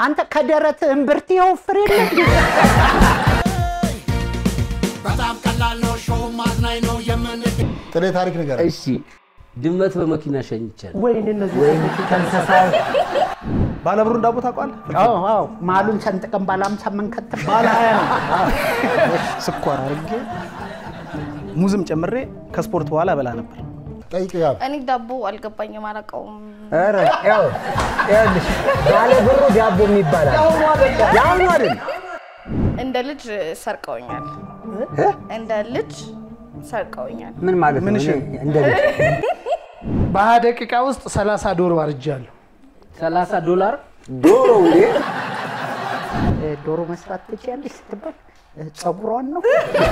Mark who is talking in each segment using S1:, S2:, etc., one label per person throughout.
S1: አንተ ከደረት እምብርት የወፍር የለ
S2: በጣም ቀላል ነው። ሾው ማዝናኝ ነው። የምን
S3: ጥሌ ታሪክ ነገር
S4: እሺ ድመት በመኪና ሸኝቻለሁ።
S1: ወይን እነዚህ ከእንስሳ
S5: ባለብሩን ዳቦ ታውቋል?
S1: አዎ አዎ መሀሉን ሰንጥቀን ባለ አምሳ መንከትብ
S5: ባለ ሀያ ነው። ስኳር አድርጌ ሙዝም ጨምሬ ከስፖርት በኋላ በላ ነበር።
S3: ጠይቅ ያብ
S6: እኔ ዳቦ አልገባኝም፣ አላውቀውም።
S7: ኧረ ያው ይኸውልሽ ባለ ብሩ ዳቦ የሚባል አለ። ያው ነው አይደል?
S6: እንደ ልጅ ሰርቀውኛል። እንደ ልጅ ሰርቀውኛል።
S7: ምን ማለት
S5: ምን
S7: ነው?
S5: እሺ?
S7: እኔ እንደ ልጅ
S8: በሀያ ደቂቃ ውስጥ ሰላሳ ዶሮ አርጃለሁ።
S4: 30 ዶላር
S7: ዶሮ እንዴ
S1: ዶሮ መስራት ትችያለሽ ስትባል እ፣ ፀጉሯን ነው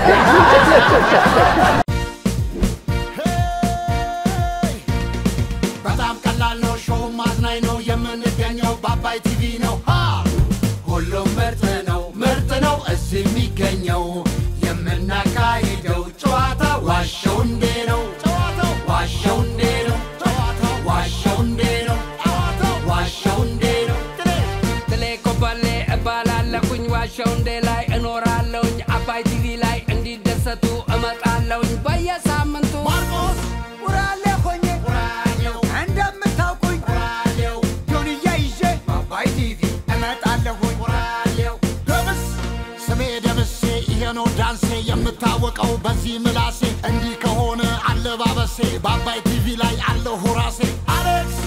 S2: በጣም ቀላል ነው። ሾው ማዝናኝ ነው። የምንገኘው በአባይ ቲቪ ነው። ሃ! ሁሉም ምርጥ ነው፣ ምርጥ ነው እዚህ የሚገኘው የምናካሂደው ጨዋታ ዋሸው እንዴ ነው ጨዋታው ዋሸው እንዴ ነው ጨዋታው ዋሸው እንዴ ነው ጨዋታው ዋሸው እንዴ ነው
S9: ትሌ ኮበሌ እባላለሁኝ ዋሸው እንዴ ላይ እኖራለሁኝ አባይ ቲቪ ላይ እንዲደሰቱ እመጣለሁኝ በየሳምንቱ
S2: ማርቆስ
S7: ውራሌ ሆኜ
S2: ራዲዮ
S7: እንደምታውቁኝ
S2: ራዲዮ
S7: ጆንያ ይዤ በአባይ ቲቪ እመጣለሁኝ።
S2: ራዲዮ ደምስ ስሜ ደምሴ ይሄ ነው ዳንሴ የምታወቀው በዚህ ምላሴ እንዲህ ከሆነ አለባበሴ በአባይ ቲቪ ላይ አለሁ ራሴ አሌክስ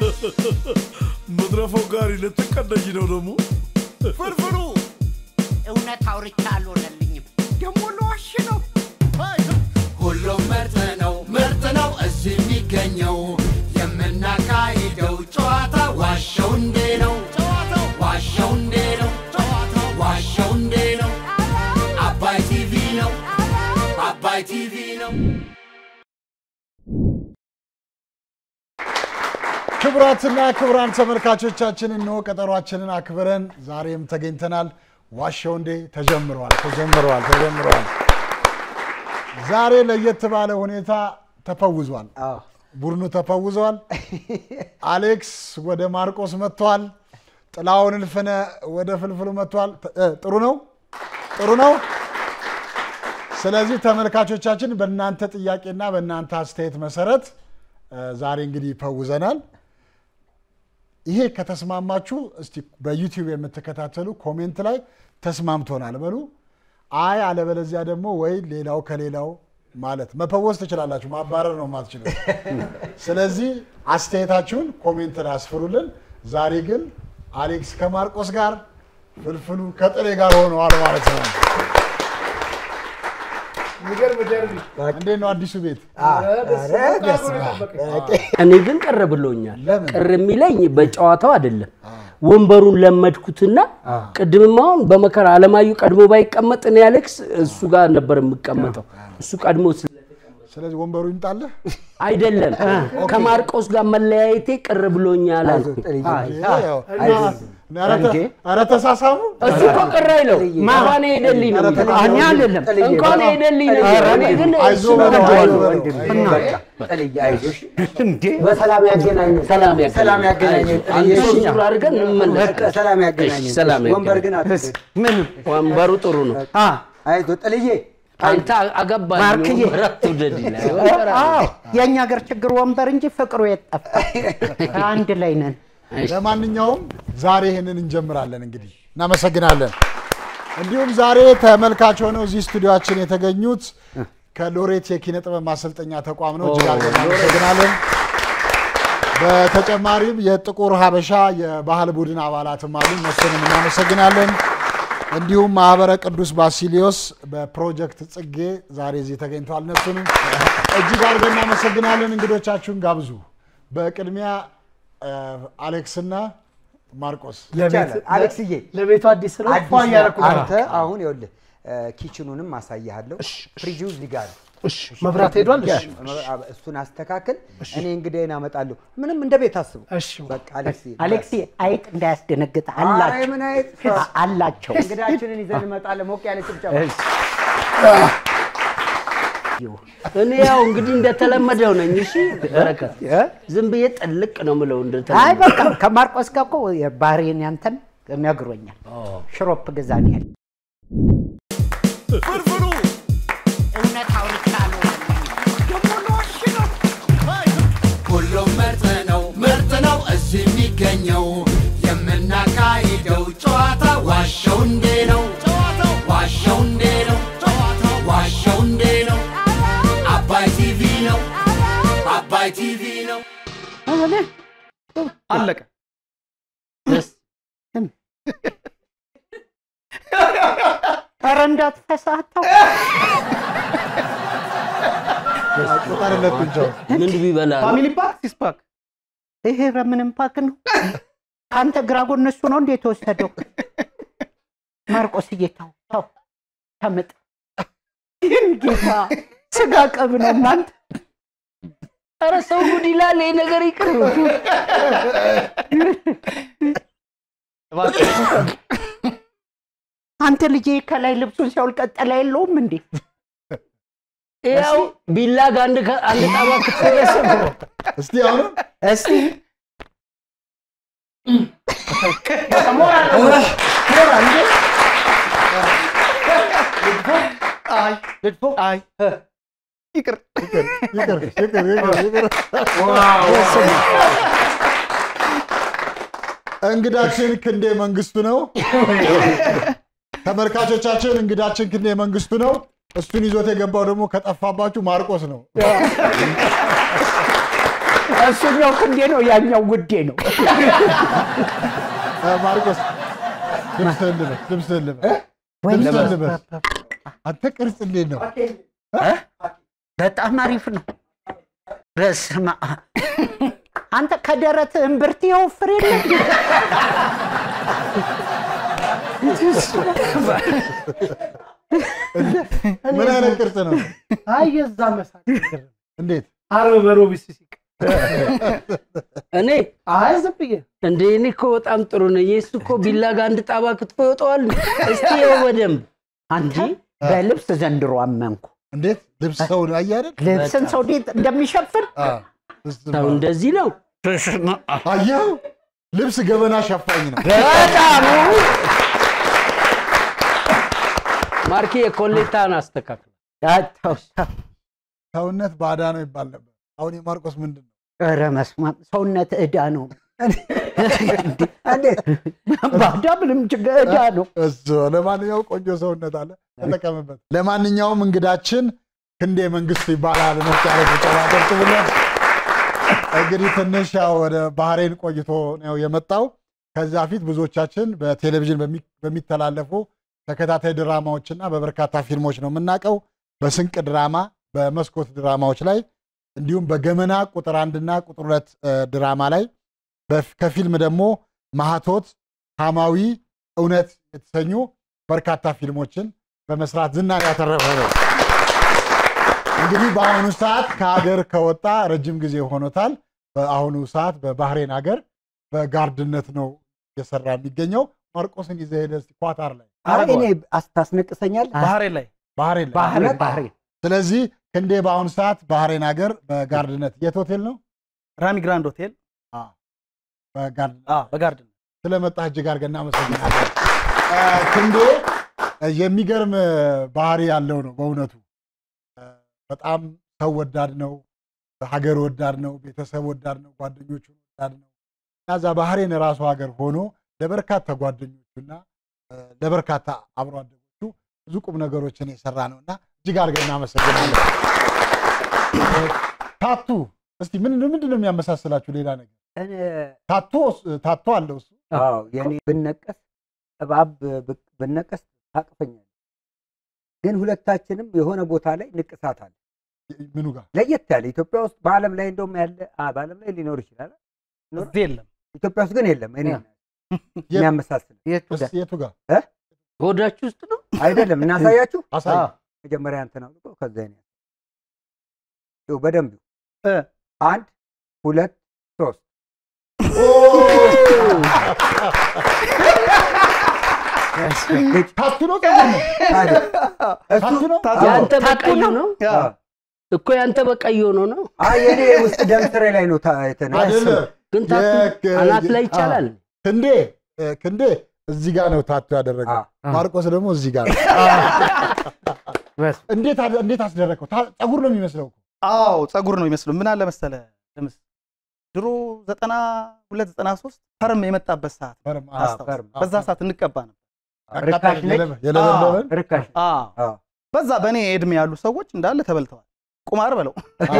S10: መድረፈው ጋሪ ልትቀደኝ ነው ደግሞ
S2: ፍርፍሩ
S1: እውነት አውርቻ አልሆነልኝም
S7: ደግሞ ለዋሽ ነው
S2: ሁሉም ምርጥ ነው ምርጥ ነው እዚህ የሚገኘው የምናካሂደው ጨዋታ ዋሸው እንዴ ነው ጨዋታው ዋሸው እንዴ ነው ጨዋታው ዋሸው እንዴ ነው አባይ ቲቪ ነው አባይ ቲቪ ነው
S3: ክቡራትና ክቡራን ተመልካቾቻችን እንሆ ቀጠሯችንን አክብረን ዛሬም ተገኝተናል። ዋሸው እንዴ ተጀምረዋል ተጀምረዋል ተጀምረዋል። ዛሬ ለየት ባለ ሁኔታ ተፈውዟል። ቡድኑ ተፈውዟል። አሌክስ ወደ ማርቆስ መጥቷል። ጥላውን እልፍነ ወደ ፍልፍሉ መጥቷል። ተ- እ፣ ጥሩ ነው ጥሩ ነው። ስለዚህ ተመልካቾቻችን በእናንተ ጥያቄና በእናንተ አስተያየት መሰረት እ፣ ዛሬ እንግዲህ ይፈውዘናል። ይሄ ከተስማማችሁ እስቲ በዩቲዩብ የምትከታተሉ ኮሜንት ላይ ተስማምቶናል በሉ። አይ አለበለዚያ ደግሞ ወይ ሌላው ከሌላው ማለት መፈወስ ትችላላችሁ፣ ማባረር ነው የማትችሉ። ስለዚህ አስተያየታችሁን ኮሜንት ላይ አስፍሩልን። ዛሬ ግን አሌክስ ከማርቆስ ጋር ፍልፍሉ ከጥሬ ጋር ሆነዋል ማለት ነው።
S8: የሚገርም ደርቢ
S3: እንዴት ነው አዲሱ ቤት?
S7: ኧረ በስመ አብ።
S4: እኔ ግን ቅር ብሎኛል።
S3: ለምን?
S4: ቅር የሚለኝ በጨዋታው አይደለም ወንበሩን ለመድኩትና ቅድምም አሁን በመከራ አለማዩ ቀድሞ ባይቀመጥ እኔ አሌክስ እሱ ጋር ነበር የምቀመጠው። እሱ ቀድሞ ስለ
S3: ስለዚህ ወንበሩ ይምጣልህ።
S4: አይደለም ከማርቆስ ጋር መለያየቴ ቅር ብሎኛል አልኩ።
S7: ጥልዬ፣
S3: ያው-
S7: አይዞህ።
S3: ኧረ ተ- ኧረ ተሳሳሙ።
S4: እሱ እኮ ቅር አይለው እንኳን ሄደልኝ ነው የሚለው።
S1: እኔ አይደለም
S7: ጥልዬ፣
S4: እንኳን ሄደልኝ ነው የሚለው። እኔ ግን
S3: አይዞህ
S4: እሱን
S3: በለው፣
S4: ወደዋለሁ።
S3: አይዞህ በለው።
S7: በቃ ጥልዬ፣ አይዞሽ በሰላም ያገናኘን።
S4: ሰላም
S7: ሰላም ያገናኘን።
S4: አንድ
S7: ጥልዬ፣
S4: ሶስት ዙር አድርገን እንመለስ።
S7: በቃ ሰላም ያገናኘን።
S4: እሺ፣ ሰላም
S7: ወንበር
S4: ያገናኘን።
S7: ግን አትስጥ።
S1: ምን
S4: ወንበሩ ጥሩ ነው።
S7: አይዞህ ጥልዬ፣
S4: አንተ አገባኝ
S1: ማርክዬ።
S4: ወንበር አትውደድ ይላል። ወንበር
S1: አዎ
S4: አለ።
S1: የእኛ ሀገር ችግር ወንበር እንጂ ፍቅሩ የጠፋ አንድ ላይ ነን
S3: ለማንኛውም ዛሬ ይህንን እንጀምራለን። እንግዲህ እናመሰግናለን። እንዲሁም ዛሬ ተመልካች ሆነው እዚህ ስቱዲዮችን የተገኙት ከሎሬት የኪነ ጥበብ ማሰልጠኛ ተቋም ነው። እጅግ አድርገን እናመሰግናለን። በተጨማሪም የጥቁር ሀበሻ የባህል ቡድን አባላትም አሉ። እነሱንም እናመሰግናለን። እንዲሁም ማህበረ ቅዱስ ባሲሊዮስ በፕሮጀክት ጽጌ ዛሬ እዚህ ተገኝተዋል። እነሱንም እጅግ አድርገን እናመሰግናለን። እንግዶቻችሁን ጋብዙ። በቅድሚያ እ፣ አሌክስና ማርቆስ
S7: ይቻላል። አሌክስዬ
S8: ለቤቱ አዲስ ነው።
S7: አዲስ
S8: ፏ እያደረኩ
S7: ነህ።
S8: ነው።
S7: አንተ አሁን ይኸውልህ እ፣ ኪችኑንም አሳይሃለሁ። ፍሪጁ እዚህ ጋር ነው።
S8: እሺ፣ መብራት ሄዷል። እሺ፣
S7: እሱን አስተካክል። እኔ እንግዳዬን አመጣለሁ። ምንም እንደ ቤት አስቡ።
S8: እሺ፣
S7: በቃ አሌክስ
S1: አሌክሲ አይጥ እንዳያስደነግጥ
S7: አይ
S1: አላቸው
S7: ምን አይነት
S1: አ- አላቸው
S7: እንግዳችንን ይዘን እንመጣለን። ሞቅ ያለ ጭብጨባ።
S4: እኔ ያው እንግዲህ እንደተለመደው ነኝ። እሺ በረከት ዝም ብዬ ጥልቅ ነው ምለው
S1: አይ
S4: እንደተለመደው
S1: በቃ ከማርቆስ ጋር እኮ የባህሬን ያንተን ነግሮኛል። ሽሮፕ ግዛን ያለ
S2: ፍርፍሩ
S1: እውነት አውርቻለሁ።
S2: ደግሞ ለዋሽ ነው። ሁሉም ምርጥ ነው ምርጥ ነው እዚህ የሚገኘው የምናካሂደው ጨዋታ ዋሸው እንዴ ነው ጨዋታው ዋሸው እንዴ ነው ጨዋታው ዋሸው እንዴ ነው አባይ ቲቪ ነው አባይ ቲቪ ነው
S5: አለቀ።
S1: ኧረ እንዳትፈሳተው
S3: ቁጠርለት ብቻው
S4: ምን ቢበላ ነው?
S5: ፋሚሊ ፓክ ሲስ ፓክ
S1: ይሄ ምንም ፓክ ነው። ከአንተ ግራ ጎን እሱ ነው እንዴ የተወሰደው? ማርቆስ እየታው ተው ተምጥ ይህን ጌታ ስጋ ቅብ ነው እናንተ
S4: ኧረ ሰው ጉድ ይላል። ይሄ ነገር ይቅር።
S1: አንተ ልጄ ከላይ ልብሱን ሲያውል ቀጠላ የለውም እንዴ?
S4: ያው ቢላ ጋር አንድ ከ- አንድ ጣባ ክትፎ ያሰብሮ
S3: እስቲ አሁንም
S1: እስቲ
S5: አይ አይ ይቅር
S3: ይቅር ይቅር ይቅር ይቅር ይቅር እንግዳችን ክንዴ መንግስቱ ነው። ተመልካቾቻችን እንግዳችን ክንዴ መንግስቱ ነው። እሱን ይዞት የገባው ደግሞ ከጠፋባችሁ ማርቆስ ነው።
S1: እሱኛው ክንዴ ነው፣ ያኛው ጉዴ ነው።
S3: እ፣ ማርቆስ ልብስህን ልበስ፣ ልብስህን ልበስ፣ ልብስህን ልበስ። አንተ ቅርጽ እንዴት ነው?
S1: በጣም አሪፍ ነው። በስመ አብ አንተ ከደረት እምብርት የወፍር የለም
S3: ምን አይነት ቅርጽ ነው?
S8: አይ የዛ መሳቅ
S3: እንዴት
S8: አርብ በሮቢስ ሲቅ
S4: እኔ
S8: አይ ዝም ብዬ
S4: እንደ እኔ እኮ በጣም ጥሩ ነው። የእሱ እኮ ቢላ ጋር አንድ ጣባ ክትፎ ይወጣዋል። እስቲ ይኸው በደንብ
S1: አንተ በልብስ ዘንድሮ አመንኩ።
S3: እንዴት ልብስ ሰው አየህ አይደል?
S1: ልብስን ሰው እንዴት እንደሚሸፍን
S3: አ፣ እስቲ
S4: ሰው እንደዚህ ነው።
S3: አየኸው? ልብስ ገበና ሸፋኝ ነው።
S1: በጣም
S4: ማርኬ የኮሌታን አስተካክል።
S1: ያተው ሰው
S3: ሰውነት ባዳ ነው ይባል ነበር። አሁን የማርቆስ ምንድን ነው?
S1: ኧረ መስማት ሰውነት ዕዳ ነው።
S7: እንዴት
S1: ባዳ ምንም ችግር ዕዳ ነው።
S3: እሱ ለማንኛውም ቆንጆ ሰውነት አለ፣ ተጠቀምበት። ለማንኛውም እንግዳችን ክንዴ መንግስቱ ይባላል። ሞቅ ያለ ጭብጨባ አጨብጭቡለት። እንግዲህ ትንሽ ያው ወደ ባህሬን ቆይቶ ነው የመጣው። ከዛ ፊት ብዙዎቻችን በቴሌቪዥን በሚ- በሚተላለፉ ተከታታይ ድራማዎችና በበርካታ ፊልሞች ነው የምናውቀው። በስንቅ ድራማ፣ በመስኮት ድራማዎች ላይ እንዲሁም በገመና ቁጥር አንድና ቁጥር ሁለት እ፣ ድራማ ላይ በፍ- ከፊልም ደግሞ ማህቶት፣ ሐማዊ፣ እውነት የተሰኙ በርካታ ፊልሞችን በመስራት ዝናን ያተረፈ ነው። እንግዲህ በአሁኑ ሰዓት ከሀገር ከወጣ ረጅም ጊዜ ሆኖታል። በአሁኑ ሰዓት በባህሬን ሀገር በጋርድነት ነው እየሰራ የሚገኘው። ማርቆስን ይዘህ ሄደህ እስኪ ኳታር ላይ
S7: አይ እኔ አስታስነቅሰኛል።
S5: ባህሬን ላይ
S3: ባህሬን ላይ
S1: ባህሬን ባህሬን
S3: ስለዚህ ክንዴ በአሁኑ ሰዓት ባህሬን ሀገር በጋርድነት የት ሆቴል ነው?
S5: ራሚ ግራንድ ሆቴል
S3: በጋርድነት
S5: አ በጋርድን
S3: ስለመጣህ እጅግ አድርገን እናመሰግናለን። እ፣ ክንዴ እ፣ የሚገርም ባህሪ ያለው ነው በእውነቱ እ፣ በጣም ሰው ወዳድ ነው፣ ሀገር ወዳድ ነው፣ ቤተሰብ ወዳድ ነው፣ ጓደኞቹን ወዳድ ነው እና እዛ ባህሬን ራሱ ሀገር ሆኖ ለበርካታ ጓደኞቹና እ፣ ለበርካታ አብሮ አደጎቹ ብዙ ቁም ነገሮችን የሰራ ነው እና እጅግ አድርገን እናመሰግናለን። እ፣ ታቱ እስቲ ምንድን ምንድን ነው የሚያመሳስላችሁ? ሌላ ነገር ታቶ ታቶ አለው እሱ
S7: አዎ የኔ ብነቀስ እባብ ብ- ብነቀስ ታቅፈኛል። ግን ሁለታችንም የሆነ ቦታ ላይ ንቅሳት አለ
S3: ምኑ ጋር
S7: ለየት ያለ ኢትዮጵያ ውስጥ በዓለም ላይ እንደውም ያለ አ፣ በዓለም ላይ ሊኖር ይችላል።
S5: እዚህ የለም።
S7: ኢትዮጵያ ውስጥ ግን የለም። እኔ የሚያመሳስል
S3: እስኪ የቱ ጋር
S4: ሆዳችሁ ውስጥ ነው
S7: አይደለም። እናሳያችሁ።
S3: አሳይ።
S7: መጀመሪያ እንትን አውልቆ ከዛ እኔ ይኸው በደንብ
S5: እ
S7: አንድ ሁለት ሶስት
S3: ታቱ ነው ጸጉር ነው
S7: አይደል?
S3: ታቱ ነው
S4: ያንተ በቀዩ ነው
S5: ያ
S4: እኮ ያንተ በቀይ ሆኖ ነው።
S7: አይ የኔ ውስጥ ደም ስሬ ላይ ነው ታ- የተነሳ
S3: አይደለም
S4: ግን ታቱ
S3: የክ-
S4: አናት ላይ
S3: የ-
S4: ይቻላል።
S3: ክንዴ እ፣ ክንዴ እዚህ ጋር ነው ታቱ ያደረገው። ማርቆስ ደግሞ እዚህ ጋር ነው። እንዴት አደ- እንዴት አስደረገው? ታ- ፀጉር ነው የሚመስለው እኮ።
S5: አዎ ፀጉር ነው ይመስሉ። ምን አለ መሰለ ለምስ ድሮ ዘጠና ሁለት ዘጠና ሶስት ፐርም የመጣበት ሰዓት
S3: ፐርም፣ አዎ፣
S5: አስታውስ።
S3: ፐርም፣ አዎ፣
S5: በዛ ሰዓት እንቀባ ነበር።
S3: ርካሽ ነች? የለበ- የለበለበን?
S7: ርካሽ
S5: አዎ። በዛ በእኔ እድሜ ያሉ ሰዎች እንዳለ ተበልተዋል። ቁማር በለው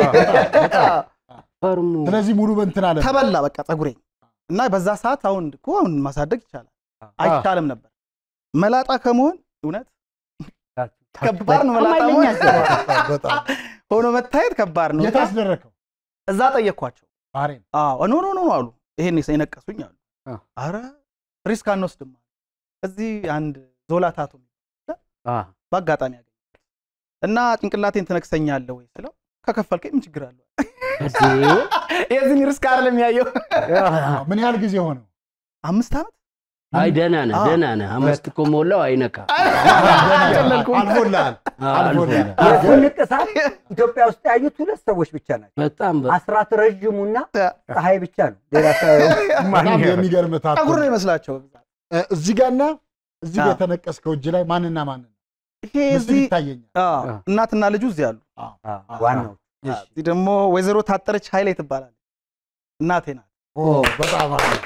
S4: ፈርሙ
S3: ስለዚህ ሙሉ በእንትን አለ
S5: ተበላ በቃ ፀጉሬ እና በዛ ሰዓት አሁን እኮ አሁን ማሳደግ ይቻላል አይቻልም ነበር። መላጣ ከመሆን እውነት ከባድ ነው። መላጣ
S1: ኃይለኛ
S5: መሆን
S1: ዘር።
S3: በጣም
S5: ሆኖ መታየት ከባድ ነው።
S3: የት አስደረከው?
S5: እዛ ጠየቅኳቸው።
S3: ባህሬን
S5: አዎ ኖ ኖ ኖ አሉ። ይሄን የነቀሱኝ አሉ። አረ ሪስክ አንወስድም አሉ። እዚህ አንድ ዞላ ታቱ በአጋጣሚ ያገኘ እና ጭንቅላቴን ትነክሰኛለህ ወይ ስለው ከከፈልከኝ ምን ችግር አለው? የዚህን ሪስክ አይደለም ያየው።
S3: ምን ያህል ጊዜ ሆነው?
S5: አምስት ዓመት
S4: አይ ደህና ነህ ደህና ነህ። አምስት እኮ ሞላው አይነካ
S3: አልፎልሃል አልፎልሃል።
S7: የእሱን ንቅሳት ኢትዮጵያ ውስጥ ያዩት ሁለት ሰዎች ብቻ ናቸው።
S4: በጣም
S7: አስራት ረዥሙና ፀሐይ ብቻ ነው። ሌላ ሰው
S3: በጣም የሚገርም ታቱ
S5: ፀጉር ነው ይመስላቸው።
S3: እ፣ እዚህ ጋርና እዚህ ጋር
S5: አዎ።
S3: የተነቀስከው እጅ ላይ ማንና ማንን
S5: ይሄ
S3: ምስል
S5: እዚህ
S3: ይታየኛል።
S5: አዎ፣ እናትና ልጁ እዚህ አሉ።
S7: ዋናው
S5: እዚህ ደግሞ ወይዘሮ ታጠረች ኃይሌ ትባላለች። እናቴ ናት።
S3: ኦ፣ በጣም አሪፍ።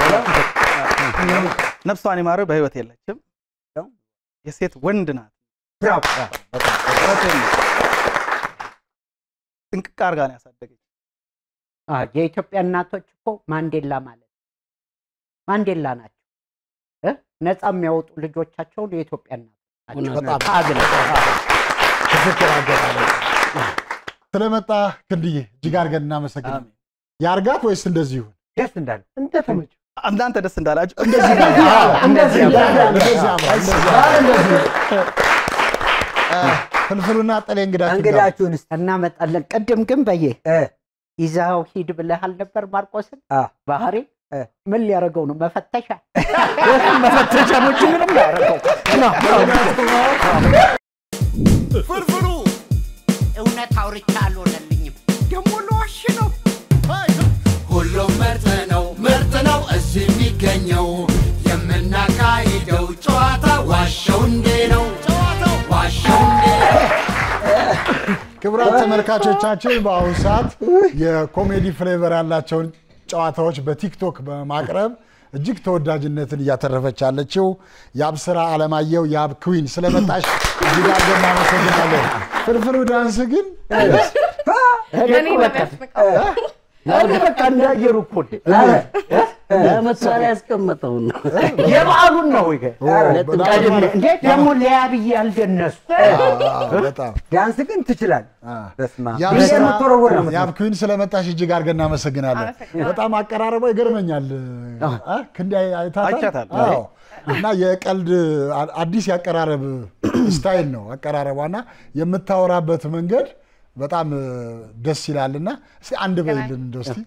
S5: ነፍሷን ይማረው፣ በህይወት የለችም። የሴት ወንድ ናት። እውነቴን ነው። ጥንቅቅ አድርጋ ነው ያሳደገች።
S1: አ፣ የኢትዮጵያ እናቶች እኮ ማንዴላ ማለት ማንዴላ ናቸው እ? ነፃ የሚያወጡ ልጆቻቸውን የኢትዮጵያ እናቶች ናቸው።
S3: በጣም
S1: ታግለው
S3: ትክክል አገላለጽ። ስለመጣ ክንድዬ እጅግ አድርገን እናመሰግናለን። ያርጋት ወይስ እንደዚህ ይሁን?
S7: ደስ እንዳለ
S8: እንደተመቸው
S5: እናንተ ደስ እንዳላችሁ
S3: እንደዚህ ነው። አዎ፣ እንደዚህ ያምራል፣ እንደዚህ ያምራል፣ እንደዚህ ያምራል። እ፣ ፍልፍሉና ጠሌ እንግዳችን ጋር
S7: እንግዳችሁን እስኪ
S1: እናመጣለን። ቅድም ግን በየ
S7: እ፣
S1: ይዛው ሂድ ብለሃል ነበር ማርቆስን
S7: አ፣
S1: ባህሪ
S7: እ።
S1: ምን ሊያደርገው ነው? መፈተሻ መፈተሻ ነው እንጂ ምንም ሊያደርገው
S2: ፍርፍሩ
S1: እውነት አውርቻ አልሆነልኝም። ደግሞ ለዋሽ ነው።
S2: ሁሉም ምርጥ ነው ምርጥ ነው እዚህ የሚገኘው የምናካሂደው ጨዋታ ዋሸው እንዴ ነው ጨዋታው ዋሸው እንዴ
S3: ክቡራት ተመልካቾቻችን በአሁኑ ሰዓት የኮሜዲ ፍሌቨር ያላቸውን ጨዋታዎች በቲክቶክ በማቅረብ እጅግ ተወዳጅነትን እያተረፈች ያለችው የአብስራ አለማየሁ የአብ ክዊን ስለመጣሽ እጅግ አድርገን እናመሰግናለን። ፍልፍሉ ዳንስ ግን
S6: እኔ ነው የሚያስንቀው።
S1: እኔ በቃ እንዳየሩ እኮ ነኝ።
S4: ለመሳሪያ ያስቀመጠውን ነው።
S1: የበዓሉን ነው ይሄ።
S3: በጣም
S1: ቀድሜ እንዴት ደግሞ ለያብዬ ያልደነሱ
S3: በጣም
S7: ዳንስ ግን ትችላል። በስመ አብ
S3: የአብ
S7: ይሄ
S3: ስራ-
S7: የምትወረወር ነው
S3: የአብ ክዊን ስለመጣሽ እጅግ አድርገን እናመሰግናለን።
S6: አመሰግናለሁ።
S3: በጣም አቀራረቧ ይገርመኛል። አ? ክንዴ አይታታል?
S5: አይቻታለሁ።
S3: አዎ። እና የቀልድ አ- አዲስ የአቀራረብ ስታይል ነው አቀራረቧ እና የምታወራበት መንገድ በጣም እ፣ ደስ ይላል እና እስኪ አንድ በይልን እንደው እስኪ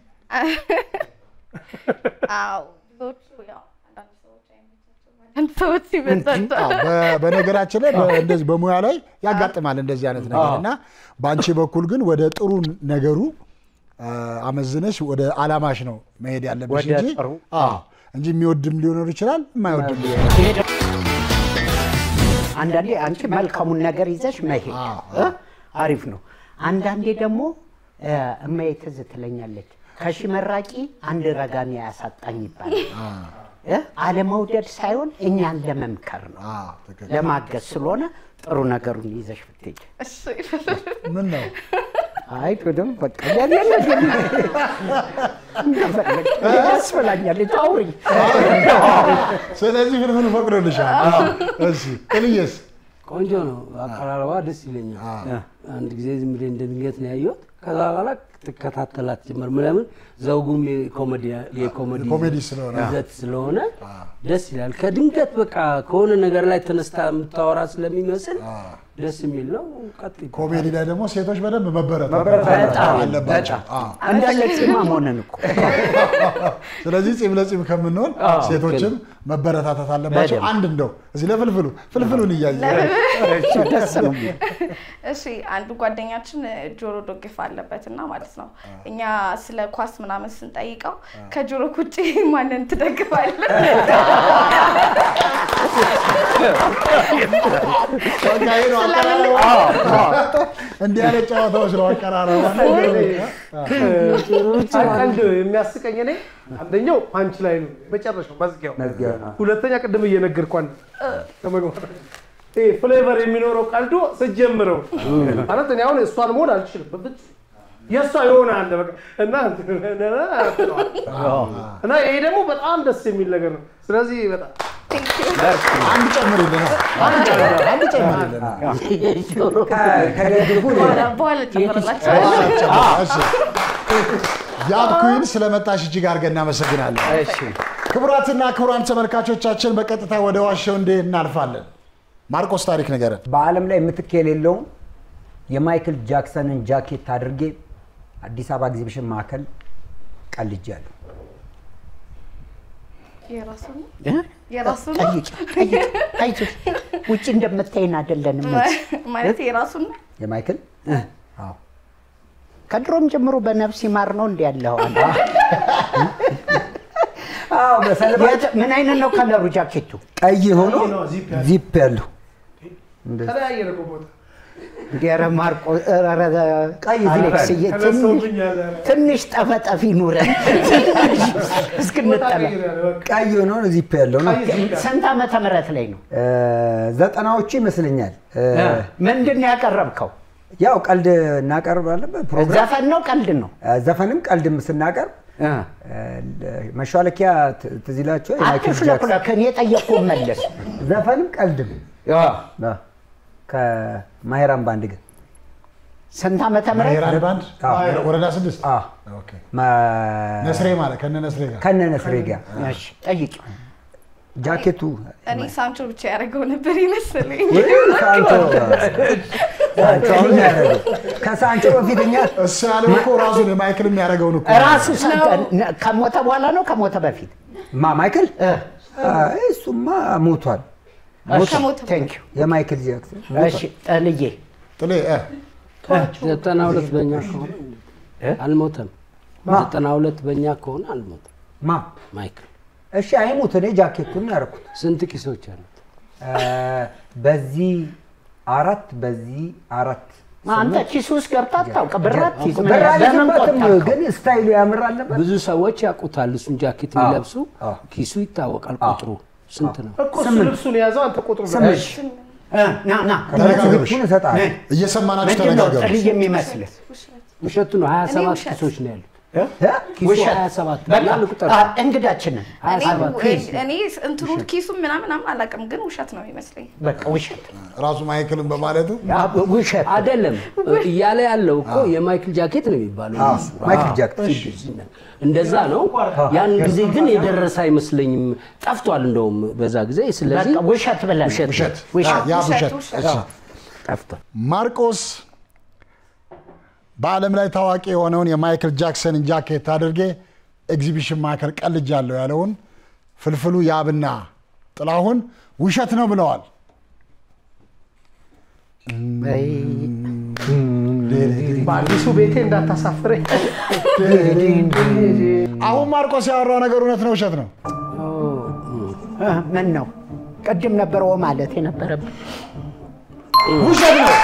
S6: አዎ ብዙዎቹ ያው አንዳንድ ሰዎች አይመቻቸውም፣ አንዳንድ ሰዎች ይመቻቸዋል።
S3: አዎ፣ በ- በነገራችን ላይ በ- እንደዚህ በሙያ ላይ ያጋጥማል እንደዚህ አይነት ነገር እና በአንቺ በኩል ግን ወደ ጥሩ ነገሩ አ፣ አመዝነሽ ወደ አላማሽ ነው መሄድ ያለብሽ
S1: ወደ
S3: እንጂ
S1: ጥሩ።
S3: አዎ፣ እንጂ የሚወድም ሊኖር ይችላል የማይወድም ሊኖር ይችላል።
S1: አንዳንዴ አንቺ መልካሙን ነገር ይዘሽ መሄድ እ? አሪፍ ነው። አንዳንዴ ደግሞ እ፣ እማዬ ትዝ ትለኛለች ከሺ መራቂ አንድ ረጋሚ ያሳጣኝ ይባላል። እ? አለመውደድ ሳይሆን እኛን ለመምከር ነው
S3: አዎ፣ ትክክል።
S1: ለማገዝ ስለሆነ ጥሩ ነገሩን ይዘሽ ብትሄጂ።
S6: እሺ
S3: ምን ነው
S1: አይ ቅድም በቃ ያስፈላኛል አውሪኝ።
S3: ስለዚህ ፍልፍሉ ፈቅዶልሻል። እሺ ጥልዬስ
S4: ቆንጆ ነው። አቀራረባ ደስ ይለኛል። አንድ ጊዜ ዝም ብዬ እንደ ድንገት ነው ያየሁት። ከዛ በኋላ ትከታተላት ጀመር። ለምን ዘውጉም የኮሜዲ የኮሜዲ
S3: ኮሜዲ ስለሆነ
S4: ይዘት ስለሆነ ደስ ይላል። ከድንገት በቃ ከሆነ ነገር ላይ ተነስታ የምታወራ ስለሚመስል ደስ የሚል ነው። ቀጥይ።
S3: ኮሜዲ ላይ ደግሞ ሴቶች በደንብ መበረታታት
S7: መበረታታት
S3: አለባቸው።
S7: በጣም።
S3: አዎ።
S1: እንዳለ ጺማም ሆነን እኮ
S3: ስለዚህ ጺም ለጺም ከምንሆን
S1: አዎ፣
S3: ሴቶችም መበረታታት አለባቸው።
S1: በደንብ።
S3: አንድ እንደው እዚህ ለፍልፍሉ ፍልፍሉን እያየ
S1: ደስ ነው።
S6: እሺ አንዱ ጓደኛችን ጆሮ ዶግፍ አለበት እና ማለት ነው እኛ ስለ ኳስ ምናምን ስንጠይቀው ከጆሮ ውጭ ማንን ትደግፋለህ?
S3: በቃ ይሄ ነው
S6: ስለምን-
S3: አቀራረቡ። እንዲህ ያለ ጨዋታዎች ነው አቀራረቡ።
S8: ቀልድ የሚያስቀኝ እኔ አንደኛው ፓንች ላይ ነው መጨረሻው መዝጊያው፣
S7: መዝጊያው ነው።
S8: ሁለተኛ ቅድም እየነገርኳን ከመግባት ይሄ ፍሌቨር የሚኖረው ቀልዶ ስጀምረው ማለት እኔ አሁን እሷን መሆን አልችልም በፍጹም የእሷ የሆነ አለ በቃ እና እና ይሄ ደግሞ በጣም ደስ የሚል ነገር ነው። ስለዚህ በጣም
S3: አንድ ጨምርልን፣ አንድ ጨምር- አንድ ጨምርልን።
S7: ከደግፉ
S6: በኋላ- በኋላ ጨምርላችኋለሁ።
S3: እሺ። ያብ ኩዊን ስለመጣሽ እጅግ አድርገን እናመሰግናለን።
S1: እሺ
S3: ክቡራትና ክቡራን ተመልካቾቻችን በቀጥታ ወደ ዋሸው እንዴ እናልፋለን። ማርቆስ ታሪክ ንገረን።
S7: በዓለም ላይ ምትክ የሌለውን የማይክል ጃክሰንን ጃኬት አድርጌ አዲስ አበባ ኤግዚቢሽን ማዕከል ቀልጃለሁ።
S6: የራሱ ነው
S1: እ?
S6: የራሱ ነው
S1: ጠይቂ ጠይቂ አይዞሽ ውጭ እንደምታይን አይደለንም
S6: ማለት የራሱ ነው።
S7: የማይክል አዎ
S1: ከድሮም ጀምሮ በነፍስ ይማር ነው እንዲ ያለው
S7: አዎ በሰለባ
S1: ምን አይነት ነው ከለሩ ጃኬቱ
S7: ቀይ ሆኖ
S8: ነው ዚፕ ያለው።
S7: ዚፕ ያለው እንደዚህ
S8: ተለያየ ነው ቦታ
S1: ዲያረ ማርቆ ኧረ
S7: ቀይ
S1: አሌክስዬ ትንሽ
S8: ተነስቶብኛል።
S1: ትንሽ ጠፈጠፊ ኑረን እስክንጠላ
S7: ቀይ ሆኖ ዚፕ ያለው ነው።
S1: ስንት ዓመተ ምህረት ላይ ነው
S7: እ፣ ዘጠናዎቹ ይመስለኛል። እ፣
S1: ምንድን ነው ያቀረብከው
S7: ያው ቀልድ እናቀርባለን በፕሮግራም
S1: ዘፈን ነው ቀልድ ነው
S7: እ፣ ዘፈንም ቀልድም ስናቀርብ እ፣ መሿለኪያ ት- ትዝ ይላችኋል? የማይክል ጃክሰን
S1: አትሽለኩለክ እኔ የጠየቅኩህን መለስ
S7: ዘፈንም ቀልድም እ፣ ከማሄራም ባንድ ግን
S1: ስንት ዓመተ ምህረት
S3: ብሔራዊ ባንድ
S7: አዎ።
S3: ወረዳ ስድስት
S7: አ፣
S3: ኦኬ።
S7: ማ-
S3: ነስሬ ማለት ከነ ነስሬ ጋር
S7: ከነ ነስሬ ጋር
S1: እሺ ጠይቂ
S7: ጃኬቱ
S6: እኔ ሳንቾ ብቻ ያደረገው ነበር ይመስለኝ።
S7: ሳንቾ ሳንቾ አሁን ያደረገው ከሳንቾ በፊት እኛ
S3: እሱ ያለው እኮ ራሱን የማይክል የሚያደርገውን እኮ
S1: ራሱ ከሞተ በኋላ ነው ከሞተ በፊት
S7: ማ ማይክል አይ፣ እሱማ ሞቷል።
S6: ከሞተ
S1: ቴንክ ዩ
S7: የማይክል ጃክሰን
S1: እሺ ጠልዬ
S3: ጥሌ እ፣
S4: ዘጠና ሁለት በእኛ ከሆነ አልሞተም። ዘጠና ሁለት በእኛ ከሆነ አልሞተም።
S7: ማ
S4: ማይክል
S7: እሺ አይሙት። እኔ ጃኬቱን ያደረኩት
S4: ስንት ኪሶች አሉት?
S7: እ፣ በዚህ አራት በዚህ አራት
S1: አንተ ኪሱ ውስጥ ገብታ አታውቅም ብር አትይዝ ምን
S7: ብር
S1: ለምን
S7: አልይዝበትም፣
S1: ቆጠብከው?
S7: ግን ስታይሉ ያምር አለበት።
S4: ብዙ ሰዎች ያውቁታል። እሱን ጃኬት
S7: አዎ፣
S4: የሚለብሱ
S7: አዎ።
S4: ኪሱ ይታወቃል። ቁጥሩ ስንት ነው?
S8: እኮ እሱ ልብሱን የያዘው አንተ ቁጥሩ
S7: ስምንት
S1: እ፣ ና ና
S7: ልብሱን እሰጥሃለሁ።
S3: እየሰማናችሁ
S1: ምንድን ነው
S3: ተነጋገሩ።
S1: ጥልዬ የሚመስልህ
S4: ውሸቱ ነው። ሀያ ሰባት
S6: ውሸት።
S4: ኪሶች ነው ያሉት።
S7: እ?
S4: ኪሱ
S1: ውሸት።
S4: ሀያ ሰባት
S1: በቃ
S4: ያን ቁጥር
S1: አ፣ እንግዳችንን
S4: ሀያ
S6: እኔ-
S4: ሰባት
S6: እኔ እንትኑ ኪሱ ምናምን ምናምን አላውቅም፣ ግን ውሸት ነው የሚመስለኝ።
S1: በቃ ውሸት
S3: ራሱ ማይክልን በማለቱ
S1: አ፣ ውሸት
S4: አይደለም እያለ ያለው እኮ የማይክል ጃኬት ነው የሚባለው።
S7: አዎ፣
S4: እሱ።
S7: ማይክል
S4: አዎ፣
S7: ጃኬት።
S4: እሺ፣ እንደዛ ነው። ያን ጊዜ ግን የደረሰ አይመስለኝም። ጠፍቷል እንደውም በዛ ጊዜ። ስለዚህ
S1: በቃ ውሸት ብለን
S4: ውሸት
S3: ውሸት
S1: ውሸት
S3: ያ
S6: ውሸት፣
S3: ውሸት
S6: ውሸት።
S3: እሺ።
S4: ጠፍቷል።
S3: ማርቆስ በዓለም ላይ ታዋቂ የሆነውን የማይክል ጃክሰንን ጃኬት አድርጌ ኤግዚቢሽን ማዕከል ቀልጃለሁ ያለውን ፍልፍሉ ያብና ጥላሁን ውሸት ነው ብለዋል።
S8: በአዲሱ ቤቴ እንዳታሳፍረኝ።
S3: አሁን ማርቆስ ያወራው ነገር እውነት ነው ውሸት ነው?
S1: እ፣ ምን ነው ቅድም ነበር ኦ ማለት የነበረብን
S3: ውሸት ነው።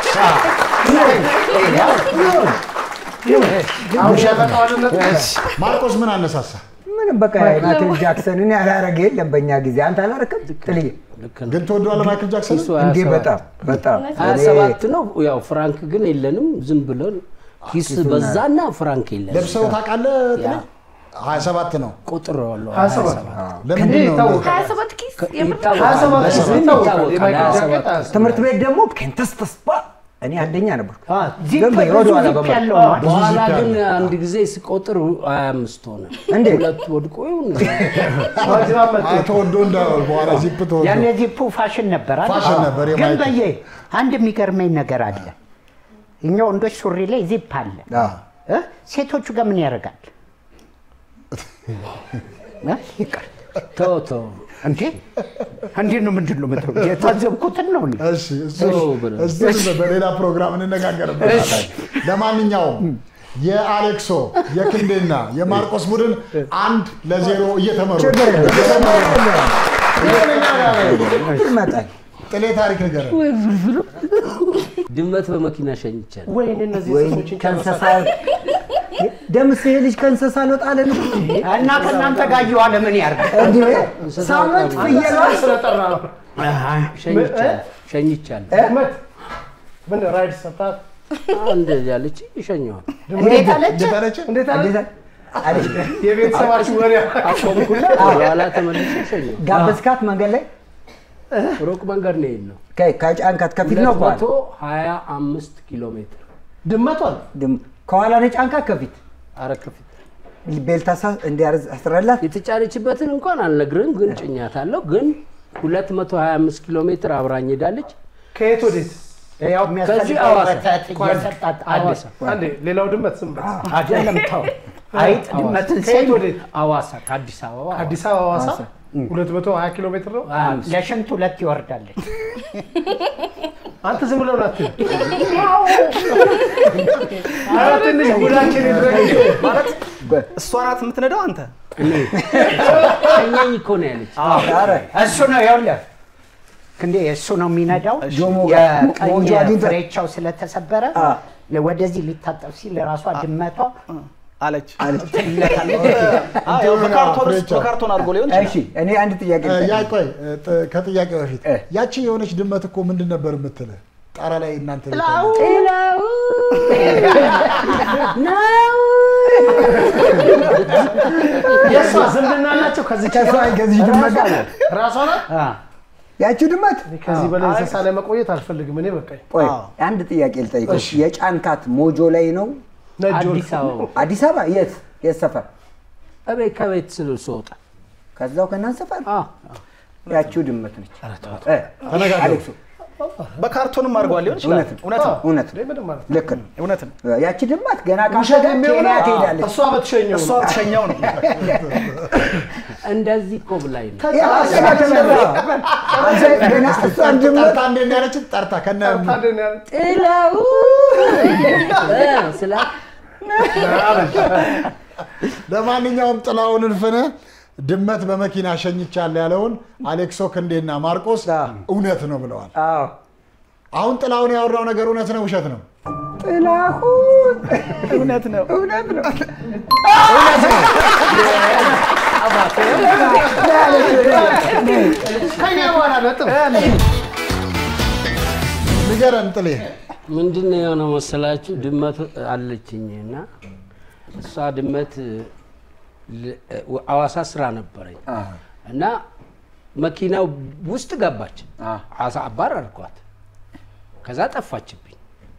S3: ማርቆስ ምን አነሳሳ?
S7: ምንም በቃ ማይክል ጃክሰንን ያላረገ የለም በእኛ ጊዜ። አንተ አላረክም ጥልዬ?
S4: ልክ ነው።
S3: ግን ትወደዋለህ ማይክል ጃክሰን?
S4: ኪሱ ሀያ
S7: እንዴ
S4: ሰባት
S7: በጣም በጣም
S4: ሀያ
S7: እኔ
S4: ሰባት ነው። ያው ፍራንክ ግን የለንም። ዝም ብለን ኪስ በዛና ፍራንክ የለንም።
S3: ለብሰው ታውቃለህ? ጥሌ? ሀያ ሰባት ነው።
S4: ቁጥር ያለው
S8: ሀያ ሰባት
S3: ለምንድን ነው
S8: ይታወቃል።
S6: ሀያ ሰባት ኪስ የምር
S4: ይታወቃል።
S8: ሀያ ሰባት
S4: በስም
S8: ይታወቃል።
S4: ይታወቃል።
S8: የማይክል
S4: ሀያ
S8: ጃኬት
S4: ሰባት
S8: ሀያ ሰባት
S7: ትምህርት ቤት ደግሞ ኬንተስ ተስፋ እኔ አንደኛ ነበርኩ።
S1: ዚፕ
S7: ግን በይ ወደ ኋላ
S1: ዚፕ
S7: በመ-
S1: ያለው ነው።
S4: በኋላ ግን አንድ ጊዜ ስቆጥር ሀያ አምስት ሆነ።
S7: እንዴ?
S4: ሁለት ወድቆ ይሁን
S3: ተወዶ እንዳይሆን በኋላ ዚፕ ተወዶ
S1: ያኔ ዚፑ ፋሽን ነበር አይደል?
S3: ፋሽን ነበር
S1: ግን
S3: የማይክ
S1: በየ አንድ የሚገርመኝ ነገር አለ። እኛ ወንዶች ሱሪ ላይ ዚፕ አለ
S3: አዎ።
S1: እ? ሴቶቹ ጋር ምን ያደርጋል? እ? ይቅር
S4: ተው ተው
S1: እንዴ እንዴት ነው ምንድን ነው የምትለው? የታዘብኩትን ነው እኔ።
S3: እሺ እሱ
S4: ተው ብለው።
S3: እሱን በሌላ ፕሮግራም እንነጋገርበታለን። ለማንኛውም የአሌክሶ የክንዴና የማርቆስ ቡድን አንድ ለዜሮ እየተመሩ
S7: ይመጣል።
S3: ጥሌ ታሪክ ንገረን።
S4: ድመት በመኪና ሸኝቻለሁ።
S8: ወይኔ እነዚህ
S7: ወይ
S8: ሰዎችን
S7: ከእንስሳ ደምስ ይሄ ልጅ ከእንስሳ አልወጣለን
S1: እና ከእናንተ ጋር እየዋለ ምን ያርግ?
S7: እንዴ ሳምንት ፍየሏ
S8: ስለጠራ ነው።
S4: ሸኝቻለሁ ሸኝቻለሁ።
S8: ድመት ምን ራይድ ሰጣት?
S4: እንደዚህ ያለች ይሸኘዋል።
S1: እንዴት አለች?
S3: ደፈረች
S8: እንዴት አለ?
S7: እንዴት አለች?
S8: የቤተሰባችሁ ወሬ
S4: አቆምኩና በኋላ ተመልሼ ሸኘው።
S7: ጋበዝካት መንገድ ላይ
S4: ሩቅ መንገድ ነው የሄድነው።
S7: ከ- ከጫንካት ከፊት ነው
S4: ሁለት
S7: ከኋላ?
S4: መቶ ሀያ አምስት ኪሎ ሜትር
S8: ድመቷን
S7: ድም- ከኋላ ነው ጫንካት ከፊት
S4: ኧረ ከፊት
S7: ቤልት አሳ- እንዲያርዝ አስረላት
S4: የተጫነችበትን እንኳን አልነግርህም፣ ግን ጭኛታለሁ። ግን 225 ኪሎ ሜትር አብራኝ ሄዳለች።
S8: ከየት ወዴት?
S1: ያው
S4: ከዚህ
S1: የሚያስፈልገው
S4: ሐዋሳ።
S1: ወተት እየሰጣት አለ።
S4: ሐዋሳ
S8: አንዴ ሌላው ድመት ስም በል።
S1: አይደለም ተው። አይጥ ድመትን
S8: ከየት
S1: ሲል
S8: ወዴት?
S4: ሐዋሳ ከአዲስ አበባ
S8: አዲስ አበባ ሐዋሳ 220 ኪሎ ሜትር ነው።
S1: ለሽንት ሁለት ይወርዳለች።
S8: አንተ ዝም ብለው ናት ኧረ ትንሽ ጉዳችን ይድረግ
S5: ማለት እሷ ናት የምትነዳው አንተ
S4: ሸኘኝ እኮ ነው ያለች።
S7: ኧረ
S1: እሱ ነው ይኸውልህ ክንዴ እሱ ነው የሚነዳው።
S7: ጆሞ ጋር
S1: የቀኝ
S7: ሞጆ አግኝቶ-
S1: ፍሬቻው ስለተሰበረ ወደዚህ ሊታጠብ ሲል ራሷ ድመቷ
S5: አለች።
S1: ትለታለች።
S5: አዎ፣ ያው በካርቶን ውስጥ
S3: ፍሬቻው።
S5: በካርቶን አድርጎ ሊሆን
S7: እሺ
S5: ይችላል።
S7: እኔ አንድ ጥያቄ
S3: እ፣ ያ
S7: ልጠይቅ።
S3: ቆይ እ፣ ጥ- ከጥያቄ በፊት
S7: እ።
S3: ያቺ የሆነች ድመት እኮ ምንድን ነበር የምትልህ? ጣራ ላይ እናንተ ቤት
S1: ጥላው
S8: የእሷ ዝምድና አላቸው ከዚህ
S7: ከሷ ከዚህ ድመት ጋር ነው።
S8: ራሷ ናት።
S7: ያቺ ድመት
S8: ከዚህ በላይ እንስሳ ላይ መቆየት አልፈልግም። እኔ በቃኝ።
S7: ቆይ
S5: አዎ።
S7: አንድ ጥያቄ ልጠይቅሽ። የጫንካት ሞጆ ላይ ነው
S8: ነጅ
S4: አዲስ አበባ
S7: አዲስ አበባ የት የት ሰፈር?
S4: እቤት ከቤት ስል ስወጣ
S7: ከዛው ከእናንተ ሰፈር
S4: አዎ፣
S7: ያቺው ድመት ነች። እ፣ አሌክሱ
S5: በካርቶንም አድርጓል ሊሆን ይችላል።
S7: እውነት ነው
S5: እውነት ነው።
S7: እውነት ነው
S8: ምንም ማለት
S7: ልክ ነው።
S5: እውነት ነው።
S7: ያቺ ድመት ገና
S8: ውሸት
S7: ካሸገ ኬንያ
S8: የሚሆነው
S7: ትሄዳለች።
S8: እሷ በትሸኘው
S5: እሷ
S8: ነው።
S5: ትሸኛው ነው።
S4: እንደዚህ እኮ ብላኝ ነው።
S7: ያ አስተካከለ። አንተ ገና እሷን ድመት
S3: ጠርታ እንዴት ነው ያለችን? ጠርታ ከነ
S8: ታድን ያለ
S4: ጥላው እ ስላ
S3: ለማንኛውም ጥላውን እልፍነ ድመት በመኪና ሸኝቻለሁ ያለውን አሌክሶ ክንዴና ማርቆስ እውነት ነው ብለዋል።
S7: አዎ
S3: አሁን ጥላውን ያወራው ነገር እውነት ነው ውሸት ነው?
S7: ጥላሁን
S5: እውነት ነው።
S7: እውነት ነው።
S8: ከኛ በኋላ ነጥብ
S3: ንገረን ጥሌ።
S4: ምንድን ነው የሆነው መሰላችሁ? ድመት አለችኝ እና እሷ ድመት ል- ሐዋሳ ስራ ነበረኝ እና መኪናው ውስጥ ገባች። አሳ አባር አልኳት። ከዛ ጠፋችብኝ።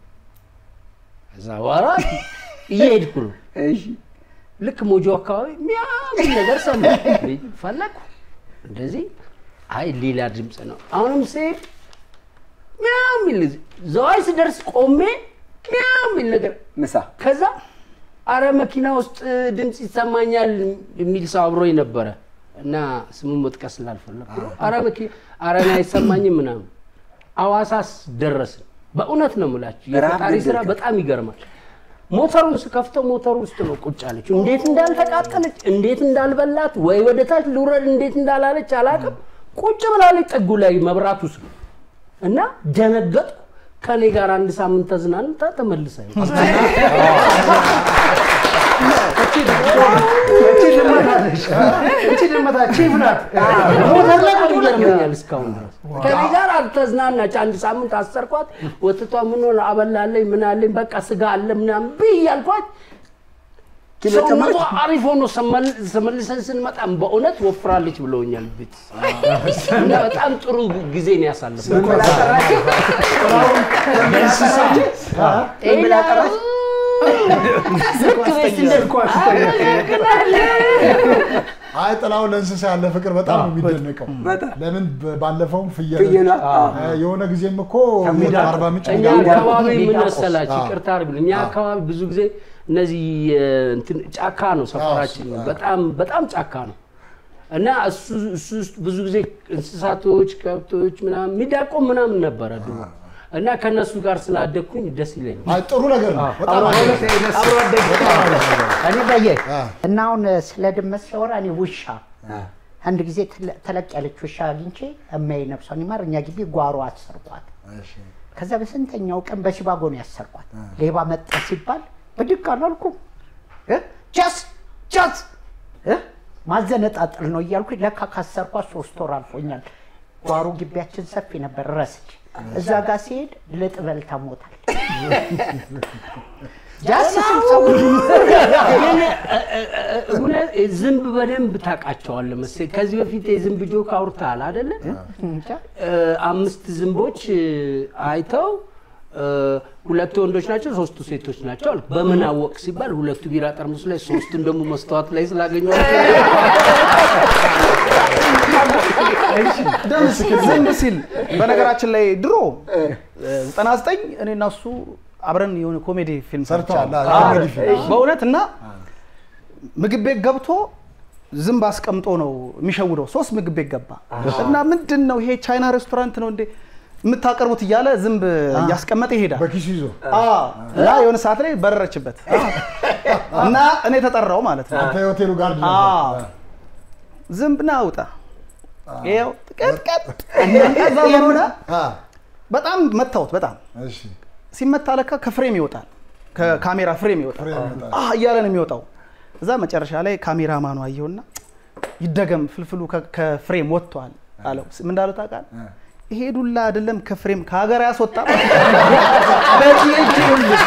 S4: ከዛ በኋላ እየሄድኩ ነው።
S7: እሺ
S4: ልክ ሞጆ አካባቢ ሚያምን ነገር ሰማሁ። ፈለኩ እንደዚህ አይ ሌላ ድምፅ ነው። አሁንም ስሄድ ሚያው የሚል ዘዋይ ስደርስ ቆሜ ሚያው የሚል ነገር
S7: ምሳ
S4: ከዛ አረ መኪና ውስጥ ድምፅ ይሰማኛል የሚል ሰው አብሮኝ ነበረ እና ስሙን መጥቀስ ስላልፈለኩ ነው። አረ መኪና አረ እኔ አይሰማኝም ምናምን። አዋሳስ ደረስን። በእውነት ነው የምላችሁ የፈጣሪ
S7: ረሃብ
S4: ስራ
S7: ገደልከን።
S4: በጣም ይገርማል። ሞተሩን ስከፍተው ሞተሩ ውስጥ ነው ቁጭ አለች። እንዴት እንዳልተቃጠለች እንዴት እንዳልበላት ወይ ወደ ታች ልውረድ እንዴት እንዳላለች አላውቅም። ቁጭ ብላለች ጥጉ ላይ መብራቱ ስር እና ደነገጥኩ። ከኔ ጋር አንድ ሳምንት ተዝናንታ ተመልሳ
S8: እቺ ድመት አለች። እቺ ድመት ቺፍ ናት።
S4: ሞተር ላይ ቁጭ ይገርመኛል እስካሁን ድረስ ከኔ ጋር አልተዝናናች። አንድ ሳምንት አሰርኳት። ወጥቷ ምን ሆነ አበላለኝ ምን አለኝ በቃ ስጋ አለ ምናምን ብይ ያልኳት
S7: ኪሎ
S4: ሰውነቷ
S7: ጨመረች?
S4: አሪፍ ሆኖ ሰመል- ተመልሰን ስንመጣም በእውነት ወፍራለች ብለውኛል ቤት እና በጣም ጥሩ ጊዜ ነው ያሳለፍነው።
S7: ምን ብላ ጠራችሁ? ምን ብላ ጠራችሁ?
S4: ልክ ቤት እንደዚህ
S3: አይ ጥላሁን ለእንስሳ ያለ ፍቅር በጣም ነው የሚደነቀው።
S7: በጣም
S3: ለምን በ- ባለፈውም ፍየል
S7: ፍየሏ፣ አዎ።
S3: እ፣ የሆነ ጊዜም እኮ
S8: ከሚዳ-
S3: አርባ ምንጭ
S4: እኛ
S3: ሚዳ-
S4: አካባቢ ምን
S1: ሚዳቆስ።
S4: መሰላችሁ?
S3: አዎ።
S4: ይቅርታ አድርጉልኝ። እኛ አካባቢ ብዙ ጊዜ እነዚህ እ፣ እንትን ጫካ ነው ሰፈራችን፣
S3: አዎ።
S4: በጣም በጣም ጫካ ነው እና እሱ እሱ ውስጥ ብዙ ጊዜ እንስሳቶች፣ ከብቶች ምናምን ሚዳቆ ምናምን ነበረ ድሮ እና ከእነሱ ጋር ስላደግኩኝ ደስ ይለኛል።
S3: አይ ጥሩ ነገር ነው። በጣም
S1: አብሮ
S3: አሪፍ
S1: አደግ-
S3: ነው።
S1: አብሮ አደግ እኔ በየ
S3: አ።
S1: እና አሁን ስለ ድመት ሲያወራ እኔ ውሻ አንድ ጊዜ ተለ- ተለቅ ያለች ውሻ አግኝቼ እማዬ ነፍሷን ይማር እኛ ግቢ ጓሮ አሰርኳት።
S3: እሺ።
S1: ከዛ በስንተኛው ቀን በሲባጎ ነው ያሰርኳት። ሌባ መጣ ሲባል ብድግ አላልኩም። እ? ጃስ ጃስ እ? ማዘነጣጠል ነው እያልኩኝ ለካ ካሰርኳት ሶስት ወር አልፎኛል። ጓሮ ግቢያችን ሰፊ ነበር፣ ረስች እዛ ጋር ሲሄድ ልጥበል ተሞታል። ጃስ ስል ሰው
S4: ግን እ፣ እ፣ እ፣ እውነት ዝንብ በደንብ ታውቃቸዋለህ መሰለኝ። ከዚህ በፊት የዝንብ ጆክ አውርተሃል አይደለ?
S1: እንጃ።
S4: እ፣ አምስት ዝንቦች እ፣ አይተው እ፣ ሁለቱ ወንዶች ናቸው፣ ሶስቱ ሴቶች ናቸው አልኩ። በምን አወቅ ሲባል ሁለቱ ቢራ ጠርሙስ ላይ ሶስቱን ደግሞ መስተዋት ላይ ስላገኘኋቸው
S5: ደምስ ዝም ሲል በነገራችን ላይ ድሮ ዘጠና ዘጠኝ እኔ እና እሱ አብረን የሆነ ኮሜዲ ፊልም
S3: ሰርተዋል።
S5: ሰርቻለሁ።
S3: አዎ፣
S5: አዎ፣
S3: ኮሜዲ ፊልም።
S5: በእውነት እና ምግብ ቤት ገብቶ ዝንብ አስቀምጦ ነው የሚሸውደው። ሶስት ምግብ ቤት ገባ እና ምንድን ነው ይሄ ቻይና ሬስቶራንት ነው እንዴ የምታቀርቡት እያለ ዝንብ እያስቀመጠ ይሄዳል።
S3: በኪሱ ይዞ
S5: አዎ፣ እና የሆነ ሰዓት ላይ በረረችበት እና እኔ ተጠራው ማለት ነው።
S3: አንተ የሆቴሉ ጋርድ
S5: አዎ።
S3: ነበር።
S5: ዝንብ ና አውጣ ይኸው ጥቀጥቀጥ ከዛ ምን ሆነ
S3: አ፣
S5: በጣም መታወት በጣም
S3: እሺ።
S5: ሲመታ ለካ ከፍሬም ይወጣል ከካሜራ ፍሬም ይወጣል
S3: ፍሬም ይወጣል።
S5: አህ እያለ ነው የሚወጣው እዛ መጨረሻ ላይ ካሜራማኑ አየውና ይደገም ፍልፍሉ ከ- ከፍሬም ወጥቷል አለው ምን እንዳለው ታውቃለህ ይሄ ዱላ አይደለም ከፍሬም ከሀገር ያስወጣ በዚህ እጅ ይኸውልህ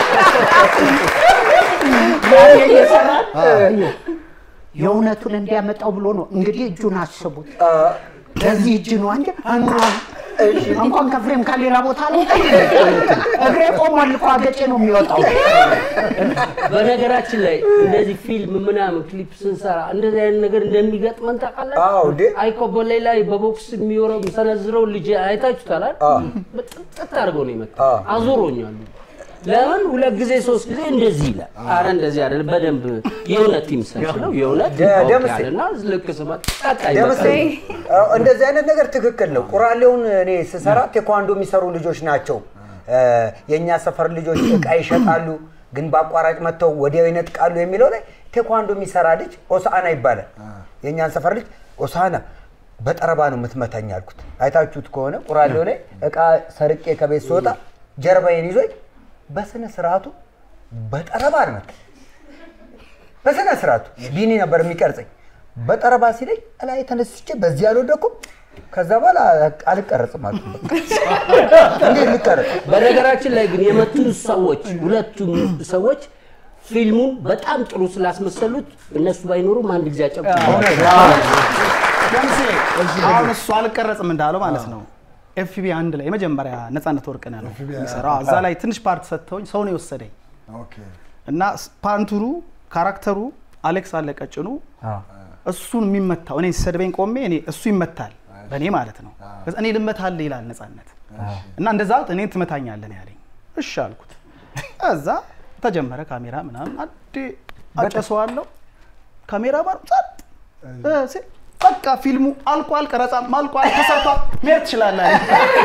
S1: ያኔ እየሰራን የእውነቱን እንዲያመጣው ብሎ ነው እንግዲህ እጁን አስቡት። በዚህ እጅ ነው እንጂ እንኳን ከፍሬም ከሌላ ቦታ ላይ እግሬ ቆሟል እኮ አገጬ ነው የሚወጣው።
S4: በነገራችን ላይ እንደዚህ ፊልም ምናምን ክሊፕ ስንሰራ እንደዚህ አይነት ነገር እንደሚገጥመን ታውቃላችሁ?
S7: አዎ እንዴ
S4: አይኮበሌ ላይ በቦክስ የሚወረው የሚሰነዝረው ልጅ አይታችሁታል አይደል? በጥጥት አድርገው ነው የመጣው።
S7: አዎ።
S4: አዞሮኛል። ለምን ሁለት ጊዜ ሶስት ጊዜ እንደዚህ ይላል። አረ እንደዚህ አይደለም፣ በደንብ የእውነት ይምሰል ነው የእውነት
S7: ደ- ደምሴ።
S4: ያለና ልክ ስመጣ ቀጣይ
S7: ደምሴ
S4: በቃ
S7: አዎ፣ እንደዚህ አይነት ነገር ትክክል ነው። ቁራሌውን እኔ ስሰራ ቴኳንዶ የሚሰሩ ልጆች ናቸው። እ፣ የእኛ ሰፈር ልጆች እቃ ይሸጣሉ፣ ግን በአቋራጭ መጥተው ወዲያው ይነጥቃሉ የሚለው ላይ ቴኳንዶ የሚሰራ ልጅ ኦሳና ይባላል። የእኛን ሰፈር ልጅ ኦሳና በጠረባ ነው የምትመታኝ አልኩት። አይታችሁት ከሆነ ቁራሌው ላይ እቃ ሰርቄ ከቤት ስወጣ ጀርባዬን ይዞኝ በስነ ስርዓቱ በጠረባ ነው መታኝ። በስነ ስርዓቱ ቢኒ ነበር የሚቀርጸኝ። በጠረባ ሲለኝ እላይ ተነስቼ በዚህ አልወደኩም። ከዛ በኋላ አልቀረጽም አልኩ። እንዴት ልቀረጽ?
S4: በነገራችን ላይ ግን የመቱ ሰዎች ሁለቱም ሰዎች ፊልሙን በጣም ጥሩ ስላስመሰሉት እነሱ ባይኖሩም አንድ ጊዜ አጨብጭ
S5: ለምሴ አሁን እሱ አልቀረጽም እንዳለው ማለት ነው። ኤፍቢ አንድ ላይ የመጀመሪያ ነፃነት ወርቅነህ ነው የሚሰራው። እዛ ላይ ትንሽ ፓርት ሰጥተውኝ ሰው ነው የወሰደኝ
S3: ኦኬ።
S5: እና ፓንቱሩ ካራክተሩ አሌክስ አለ ቀጭኑ እሱን የሚመታው እኔ ሲሰድበኝ ቆሜ እኔ እሱ ይመታል በእኔ ማለት ነው። ከዛ እኔ ልመታልህ ይላል ነፃነት እና እንደዛ እኔ ትመታኛለህ ነው ያለኝ። እሺ አልኩት። እዛ ተጀመረ ካሜራ ምናምን አዴ አጨሰዋለሁ ካሜራ ማር ጸጥ እ ሲል በቃ ፊልሙ አልቋል፣ ቀረጻም አልቋል፣ ተሰርቷል፣ መሄድ ትችላለህ አለኝ።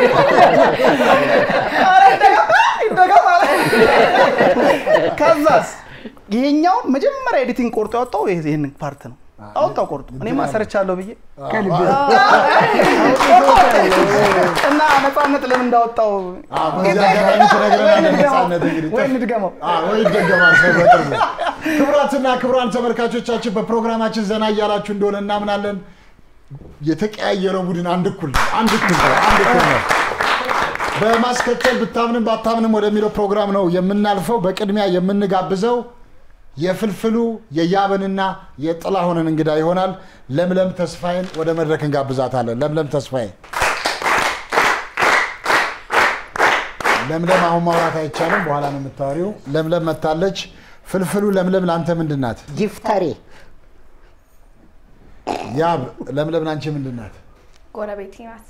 S5: ኧረ ይደገም ይደገም አለ። ከዛስ ይሄኛውን መጀመሪያ ኤዲቲንግ ቆርጦ ያወጣው ይሄ- ይሄንን ፓርት ነው አወጣው ቆርጦ። እኔማ ሰርቻለሁ ብዬ እና ነፃነት ለምን እንዳወጣው
S3: አዎ፣ በዚህ አጋጣሚ ትነግረናለህ ነፃነት እንግዲህ
S5: ወይ እንድገመው
S3: አዎ፣ ወይ ይደገማል ሰው በቅርቡ። ክቡራትና ክቡራን ተመልካቾቻችን በፕሮግራማችን ዘና እያላችሁ እንደሆነ እናምናለን። የተቀያየረው ቡድን አንድ እኩል ነው፣ አንድ እኩል ነው፣ አንድ እኩል ነው። በማስከተል ብታምንም ባታምንም ወደሚለው ፕሮግራም ነው የምናልፈው። በቅድሚያ የምንጋብዘው የፍልፍሉ የያብንና የጥላሁንን እንግዳ ይሆናል። ለምለም ተስፋዬን ወደ መድረክ እንጋብዛታለን። ለምለም ተስፋዬ ለምለም አሁን ማውራት አይቻልም፣ በኋላ ነው የምታወሪው። ለምለም መታለች። ፍልፍሉ ለምለም ለአንተ ምንድን ናት?
S1: ጊፍተሬ
S3: ያብ ለምለም ለአንቺ ምንድን ናት?
S6: ጎረቤቴ ናት።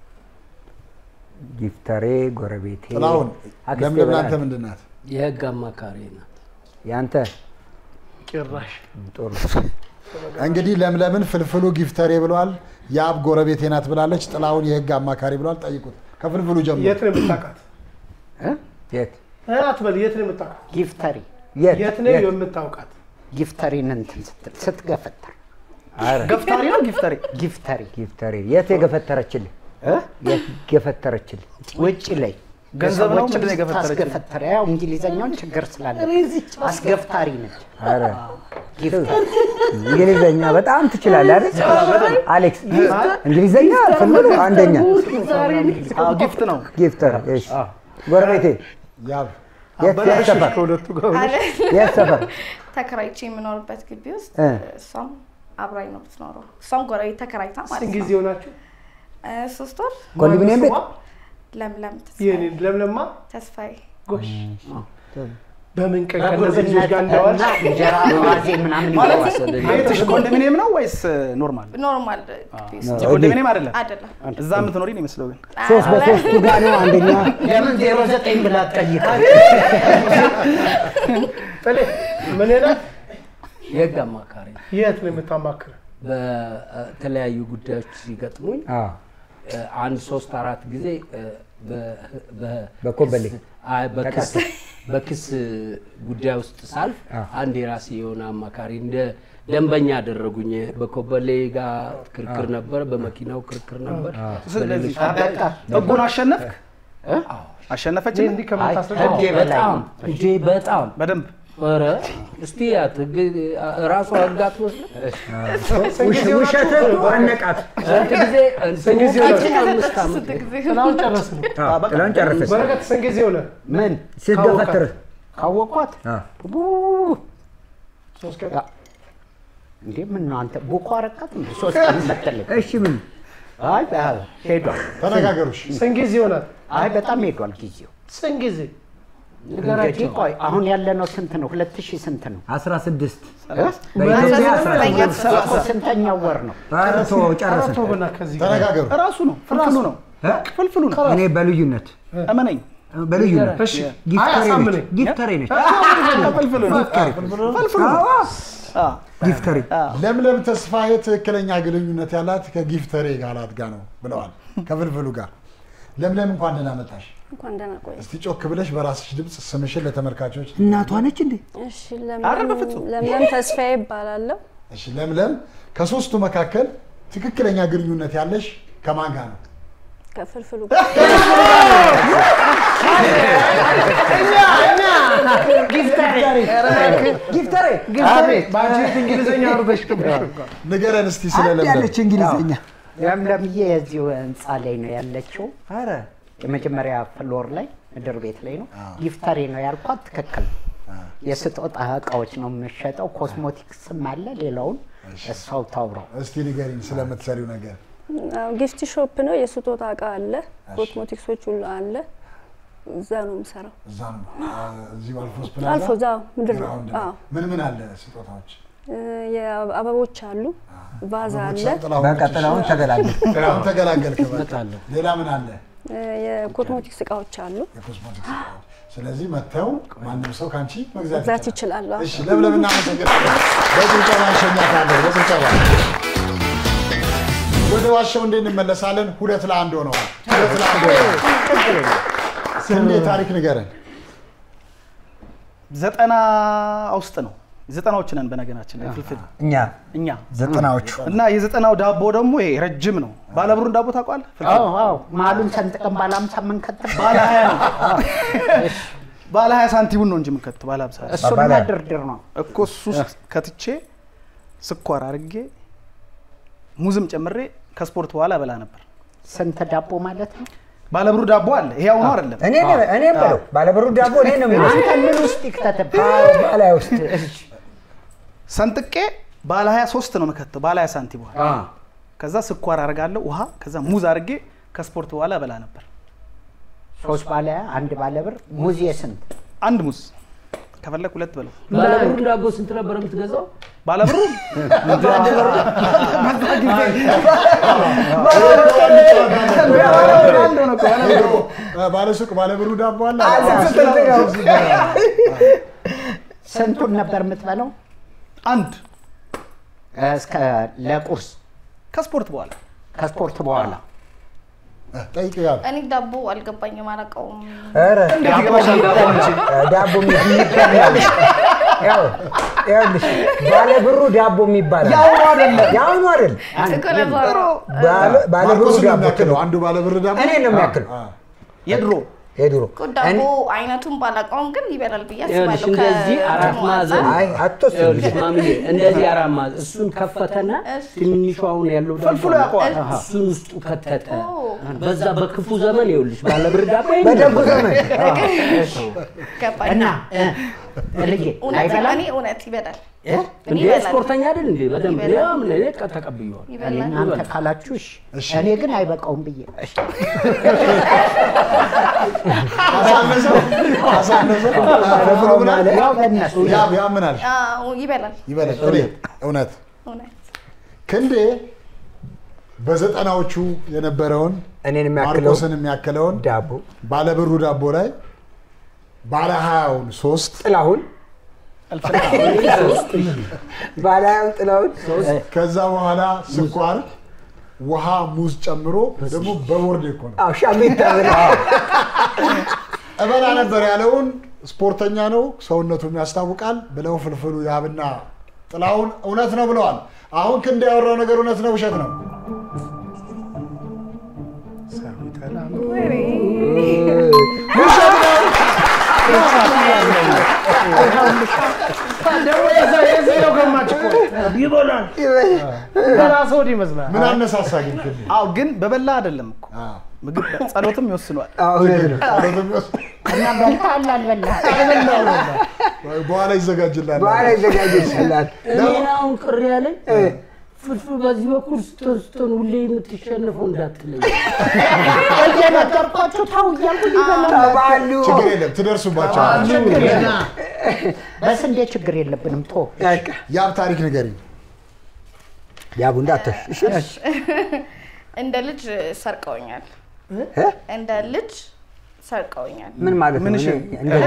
S7: ጊፍተሬ ጎረቤቴ
S3: ጥላሁን
S7: አክስቴ
S3: ለምለም ለአንተ
S7: በላት።
S3: ምንድን ናት?
S4: የህግ አማካሪ ናት።
S7: ያንተ
S8: ጭራሽ
S7: ጥሩ
S3: እንግዲህ ለምለምን ፍልፍሉ ጊፍተሬ ብለዋል። ያብ ጎረቤቴ ናት ብላለች። ጥላሁን የህግ አማካሪ ብለዋል። ጠይቁት ከፍልፍሉ ጀምሮ
S8: የት ነው የምታውቃት?
S7: የት
S8: እ አትበል። የት ነው የምታውቃት?
S1: ጊፍተሪ
S7: የት
S8: የት ነው
S7: የት?
S8: የምታውቃት?
S1: ጊፍተሪን እንትን ስትል ስትገፈተር
S7: ኧረ
S5: ገፍታሪ ነው ጊፍተሪ
S1: ጊፍተሪ
S7: ጊፍተሬ የት የገፈተረችልህ?
S1: እ?
S7: የት ገፈተረችልህ?
S1: ውጭ ላይ
S5: ገንዘብ ነው?
S1: ለሰዎችም
S5: ምንድን ነው የገፈተረችው?
S1: ታስገፈተረ ያው እንግሊዘኛውን ችግር ስላለ አስገፍታሪ ነች።
S7: ኧረ
S1: ጊፍተሪ
S7: እንግሊዘኛ በጣም ትችላለህ አይደል? አሌክስ እንግሊዘኛ ፍልፍሉ አንደኛ
S5: አዎ፣ ጊፍት ነው።
S7: ጊፍተር እሺ። ጎረቤቴ
S3: ያብ
S7: የት የት ሰፈር
S8: ከሁለቱ ጋር
S6: አለ
S7: የት ሰፈር
S6: ተከራይቼ የምኖርበት ግቢ ውስጥ
S7: እ።
S6: እሷም አብራኝ ነው የምትኖረው። እሷም ጎረቤት ተከራይታ ማለት
S8: ስንት
S6: ነው።
S8: ጊዜ ሆናችሁ?
S6: እ፣ ሶስት ወር
S7: ኮንዶሚኒየም ቤት
S6: ለምለም
S8: የኔ
S6: ተስፋዬ
S8: ለምለማ
S6: ተስፋዬ
S8: ጎሽ በምን ቀን ከእነዚህ ልጆች ጋር እንዳዋልሽ
S1: እና እንጀራ ዋዜ ምናምን
S5: ማለት
S1: ይለዋል።
S5: ቤትሽ ኮንዶሚኒየም ነው ወይስ ኖርማል?
S6: ኖርማል ግቢ ውስጥ
S5: የኮንዶሚኒየም አይደለም።
S6: አይደለም።
S5: እዛ የምትኖሪ ነው ይመስለው ግን
S7: ሶስት በሶስቱ ጋር ነው አንደኛ
S1: ለምን ዜሮ ዘጠኝ ብላ ጠይቃል?
S8: ጥሌ ምን ናት?
S4: የህግ አማካሪ
S8: የት ነው የምታማክር?
S4: በተለያዩ ጉዳዮች ሲገጥሙኝ
S7: አዎ
S4: እ፣ አንድ ሶስት አራት ጊዜ እ፣ በ- በ-
S7: በኮበሌ
S4: አይ፣ በክስ በክስ ጉዳይ ውስጥ ሳልፍ
S7: አዎ።
S4: አንድ የራሴ የሆነ አማካሪ እንደ ደንበኛ አደረጉኝ። በኮበሌ ጋር ክርክር ነበር፣ በመኪናው ክርክር ነበር።
S5: ስለዚህ
S1: በቃ
S5: ህጉን አሸነፍክ? አሸነፈች?
S8: እንዲህ ከምታስረዳ
S1: ህግ የበላይ
S4: በጣም
S1: ነው።
S4: እንጂ በጣም
S5: በደንብ
S4: ኧረ እስቲ ያት ህግ ራሷ ህግ አትመስልም?
S7: ውሸት አነቃት
S4: ስንት ጊዜ
S8: ጊዜ
S4: ሞቃችን አምስት ዓመት
S6: ስንት ጊዜ
S8: ጥላውን ጨረስን።
S7: ጥላን ጨረሰች
S8: በረከት ስንት ጊዜ ሆነ?
S1: ምን
S7: ስትገፈትር
S1: ካወቋት
S7: አዎ።
S1: ቡ-
S8: ሶስት ቀን
S1: ያ- እንዴ ምን ነው አንተ ቡኮ አረቃት እንዴ ሶስት ቀን መጠለቅ
S7: እሺ ምን
S1: አይ አዎ፣ ሄዷል
S3: ተነጋገሩሽ።
S8: ስንት ጊዜ ሆናት?
S1: አይ በጣም ሄዷል ጊዜው
S8: ስንት ጊዜ?
S1: እንግዲህ ቆይ አሁን ያለነው ስንት ነው ሁለት ሺህ ስንት ነው
S7: 16
S1: እ?
S7: በኢትዮጵያ
S6: በኢትዮጵያ
S7: 16
S1: እኮ ስንተኛው ወር ነው
S7: ኧረ ተወው ጨረስን
S8: አቶ በና ከዚህ ጋር
S3: ተነጋገሩ።
S5: ራሱ ነው ፍልፍሉ ነው
S7: እ?
S5: ፍልፍሉ ነው።
S7: እኔ በልዩነት
S5: እመነኝ
S7: በልዩነት
S8: እሺ አይ
S7: ጊፍተሬ ነች
S8: አሳምነኝ።
S7: ጊፍተሬ ነች
S5: ፍልፍሉ ነው። ፍልፍሉ ነው። አዎ።
S7: ጊፍተሬ
S3: ለምለም ተስፋዬ ትክክለኛ ግንኙነት ያላት ከጊፍተሬ ጋራት ጋር ነው ብለዋል። ከፍልፍሉ ጋር ለምለም እንኳን ደህና መጣሽ።
S11: እንኳን ደህና ቆይ።
S3: እስቲ ጮክ ብለሽ በራስሽ ድምፅ ስምሽን ለተመልካቾች።
S7: እናቷ ነች እንዴ
S11: እሺ ለምለም ለምለም ተስፋዬ ይባላለሁ።
S3: እሺ ለምለም፣ ከሶስቱ መካከል ትክክለኛ ግንኙነት ያለሽ ከማን ጋር ነው?
S11: ከፍልፍሉ
S7: ጊፍተሬ
S8: በአንቺ እንግሊዝኛ አውርደሽ
S3: ንገረን እስቲ ስለ
S7: አንድ
S3: ለምለም።
S7: ያለች እንግሊዝኛ
S1: ለምለምዬ የዚሁ ህንፃ ላይ ነው ያለችው
S7: ኧረ
S1: የመጀመሪያ ፍሎር ላይ ምድር ቤት ላይ ነው ጊፍተሬ ነው ያልኳት ትክክል ነው የስጦታ እቃዎች ነው የምሸጠው ኮስሞቲክስም አለ ሌላውን እሷው ታውረው
S3: እስቲ ንገሪኝ ስለምትሰሪው ነገር።
S11: አዎ፣ ጊፍት ሾፕ ነው። የስጦታ እቃ አለ፣ ኮስሞቲክሶች ሁሉ አለ። እዛ ነው የምሰራው።
S3: እዛ ነው እዚሁ አልፎስ ፕላዛ
S11: አልፎ እዛ ምድር ነው።
S3: ግራውንድ
S11: አዎ፣
S3: ላይ። ምን ምን አለ ስጦታዎች?
S11: እ፣ የአበቦች አሉ፣ ቫዛ አለ፣
S3: ጥላሁን
S7: በቃ ጥላሁን ተገላገል
S3: ጥላሁን ተገላገልክ። በቃ።
S4: እመጣለሁ።
S3: ሌላ ምን አለ?
S11: እ፣ የኮስሞቲክስ እቃዎች አሉ።
S3: የኮስሞቲክስ እቃዎች። ስለዚህ መጥተው ማንም ሰው ከአንቺ መግዛት
S11: መግዛት
S3: ይችላል።
S11: ይችላሉ። አዎ።
S3: እሺ ለምለም እናመሰግናለን። በጭብጨባ እንሸኛታለን። በጭብጨባ ወደ ዋሻው እንዴ እንመለሳለን። ሁለት ለአንድ ሆነዋል። ሁለት ለአንድ ሆነዋል። ስንዴ ታሪክ ንገረን።
S5: ዘጠና ውስጥ ነው ዘጠናዎች ነን በነገራችን ላይ ፍልፍል
S7: እኛ
S5: እኛ
S7: ዘጠናዎቹ
S5: እና የዘጠናው ዳቦ ደግሞ ይሄ ረጅም ነው። ባለብሩን ዳቦ ታውቋል?
S1: አዎ አዎ መሀሉን ሰንጥቀን ባለ ሀምሳ የምንከትል
S5: ባለ ሀያ ነው። ባለ ሀያ ሳንቲሙን ነው እንጂ የምንከት ባለ ሀምሳ
S1: እሱን
S7: ባለ-
S1: ድርድር ነው
S5: እኮ እሱ ውስጥ ከትቼ ስኳር አድርጌ ሙዝም ጨምሬ ከስፖርት በኋላ በላ ነበር።
S1: ስንት ዳቦ ማለት ነው
S5: ባለብሩ ዳቦ አለ። ይሄ አሁኑ አይደለም።
S7: እኔ እኔ በለው ባለብሩ ዳቦ እኔ ነው የሚለው
S1: አንተ ምን ውስጥ ይክተትብ
S7: ባላይ ውስጥ
S5: ሰንጥቄ ባለ 23 ነው የምከተው ባለ 20 ሳንቲም በኋላ ከዛ ስኳር አደርጋለሁ ውሃ ከዛ ሙዝ አድርጌ ከስፖርት በኋላ እበላ ነበር።
S1: ሶስት ባለ አንድ ባለ ብር ሙዝ የስንት
S5: አንድ ሙዝ ከፈለክ ሁለት በለው።
S4: ባለብሩን ዳቦ ስንት ነበር የምትገዛው?
S5: ባለብሩ
S3: ባለሱቅ ባለብሩ ዳቦ አለ።
S1: ስንቱን ነበር የምትበለው?
S5: አንድ
S1: እስከ ለቁርስ
S5: ከስፖርት በኋላ
S1: ከስፖርት በኋላ
S3: ጠይቅ ያሉ
S6: እኔ ዳቦ አልገባኝም፣ አላውቀውም።
S7: ኧረ
S5: ዳቦ
S7: ዳቦ የሚባል ያው ይኸውልሽ ባለብሩ ዳቦ የሚባል አለ።
S3: ያው አይደለም
S7: ያው አይደል? ባለ- ባለብሩ
S3: ማርቆስን ነው
S7: ዳቦ
S3: የሚያክለው አንዱ ባለብር ዳቦ
S7: እኔ ነው የሚያክለው
S5: የድሮ
S7: የድሮ
S6: እኮ ዳቦ አይነቱን ባላውቀውም ግን ይበላል ብዬ
S4: ይኸውልሽ
S6: አስባለሁ።
S4: እንደዚህ
S6: ከ-
S4: አራት
S6: እንትኑ
S4: ማዕዘን
S6: አንጻር።
S7: አይ አትወስድ
S4: ይኸውልሽ ማምዬ እንደዚህ አራት ማዕዘን እሱን ከፈተና ትንሿ አሁን ያለው ዳቦ
S5: ፈልፍሎ ያውቀዋል።
S4: እሱን ውስጡ ከተተ በዛ በክፉ ዘመን ይኸውልሽ ባለብር ዳቦ
S7: በደጉ ዘመን
S6: ገባኝ።
S1: እና እ፣ ልጄ
S6: እውነት
S1: አይበላም
S6: እኔ እውነት ይበላል
S1: እ?
S4: እንዴ
S6: ይበላል።
S4: ስፖርተኛ አይደል እንዴ በደንብ
S6: ይበላል።
S4: ያም እኔ ተቀብየዋል
S6: ይበላል።
S1: እናንተ ካላችሁ እሺ። እኔ ግን አይበቃውም ብዬ
S3: አሳነሰው አሳነሰው ባለብሩ ብሏል።
S1: ያው በእነሱ
S3: ያ ያ ምን አልሽ?
S6: አዎ፣ ይበላል
S3: ይበላል ጥሬ እውነት
S6: እውነት
S3: ክንዴ በዘጠናዎቹ የነበረውን
S7: እኔን የሚያክለው
S3: ማርቆስን የሚያክለውን
S7: ዳቦ
S3: ባለብሩ ዳቦ ላይ ባለ ሀያውን ሶስት
S7: ጥላሁን ባላዩን ጥላሁን
S3: ከዛ በኋላ ስኳር፣ ውሃ፣ ሙዝ ጨምሮ ደግሞ በቦርድ እኮ ነው
S7: አዎ ሻሜታ
S3: እበላ ነበር ያለውን ስፖርተኛ ነው ሰውነቱም ያስታውቃል ብለው ፍልፍሉ ያብና ጥላሁን እውነት ነው ብለዋል። አሁን ክንድ ያወራው ነገር እውነት ነው ውሸት ነው?
S8: ደግሞ የዛ- የዚህ ነው ገማች እኮ ይበላል በራስ ወድ ይመስላል
S3: ምን አነሳሳ ግን ክንዴ?
S5: አዎ ግን በበላ አይደለም እኮ
S3: አዎ።
S5: ምግብ ጸሎትም ይወስኗል።
S7: እውነት ነው
S3: ጸሎትም ይወስ-
S1: እና በልተሃል አልበላህም?
S3: በኋላ ይዘጋጅላል።
S7: በኋላ ይዘጋጅልሻል
S4: እኔን አሁን ቅር ያለኝ ፍልፍል በዚህ በኩል ስትሆን ስትሆን ሁሌ የምትሸንፈው እንዳትለኝ
S1: እየነገርኳችሁ ተው እያልኩኝ ይበላል።
S7: ባሉ
S3: ችግር የለም ትደርሱባቸዋል።
S1: ችግር የለም። በስንዴ ችግር የለብንም። ቶ
S3: ያብ ታሪክ ንገሪኝ።
S7: ያቡ እንዳተሽ
S6: እንደ ልጅ ሰርቀውኛል። እንደ ልጅ ሰርቀውኛል።
S7: ምን ማለት ነው?
S5: ምን እሺ?
S7: እንደ-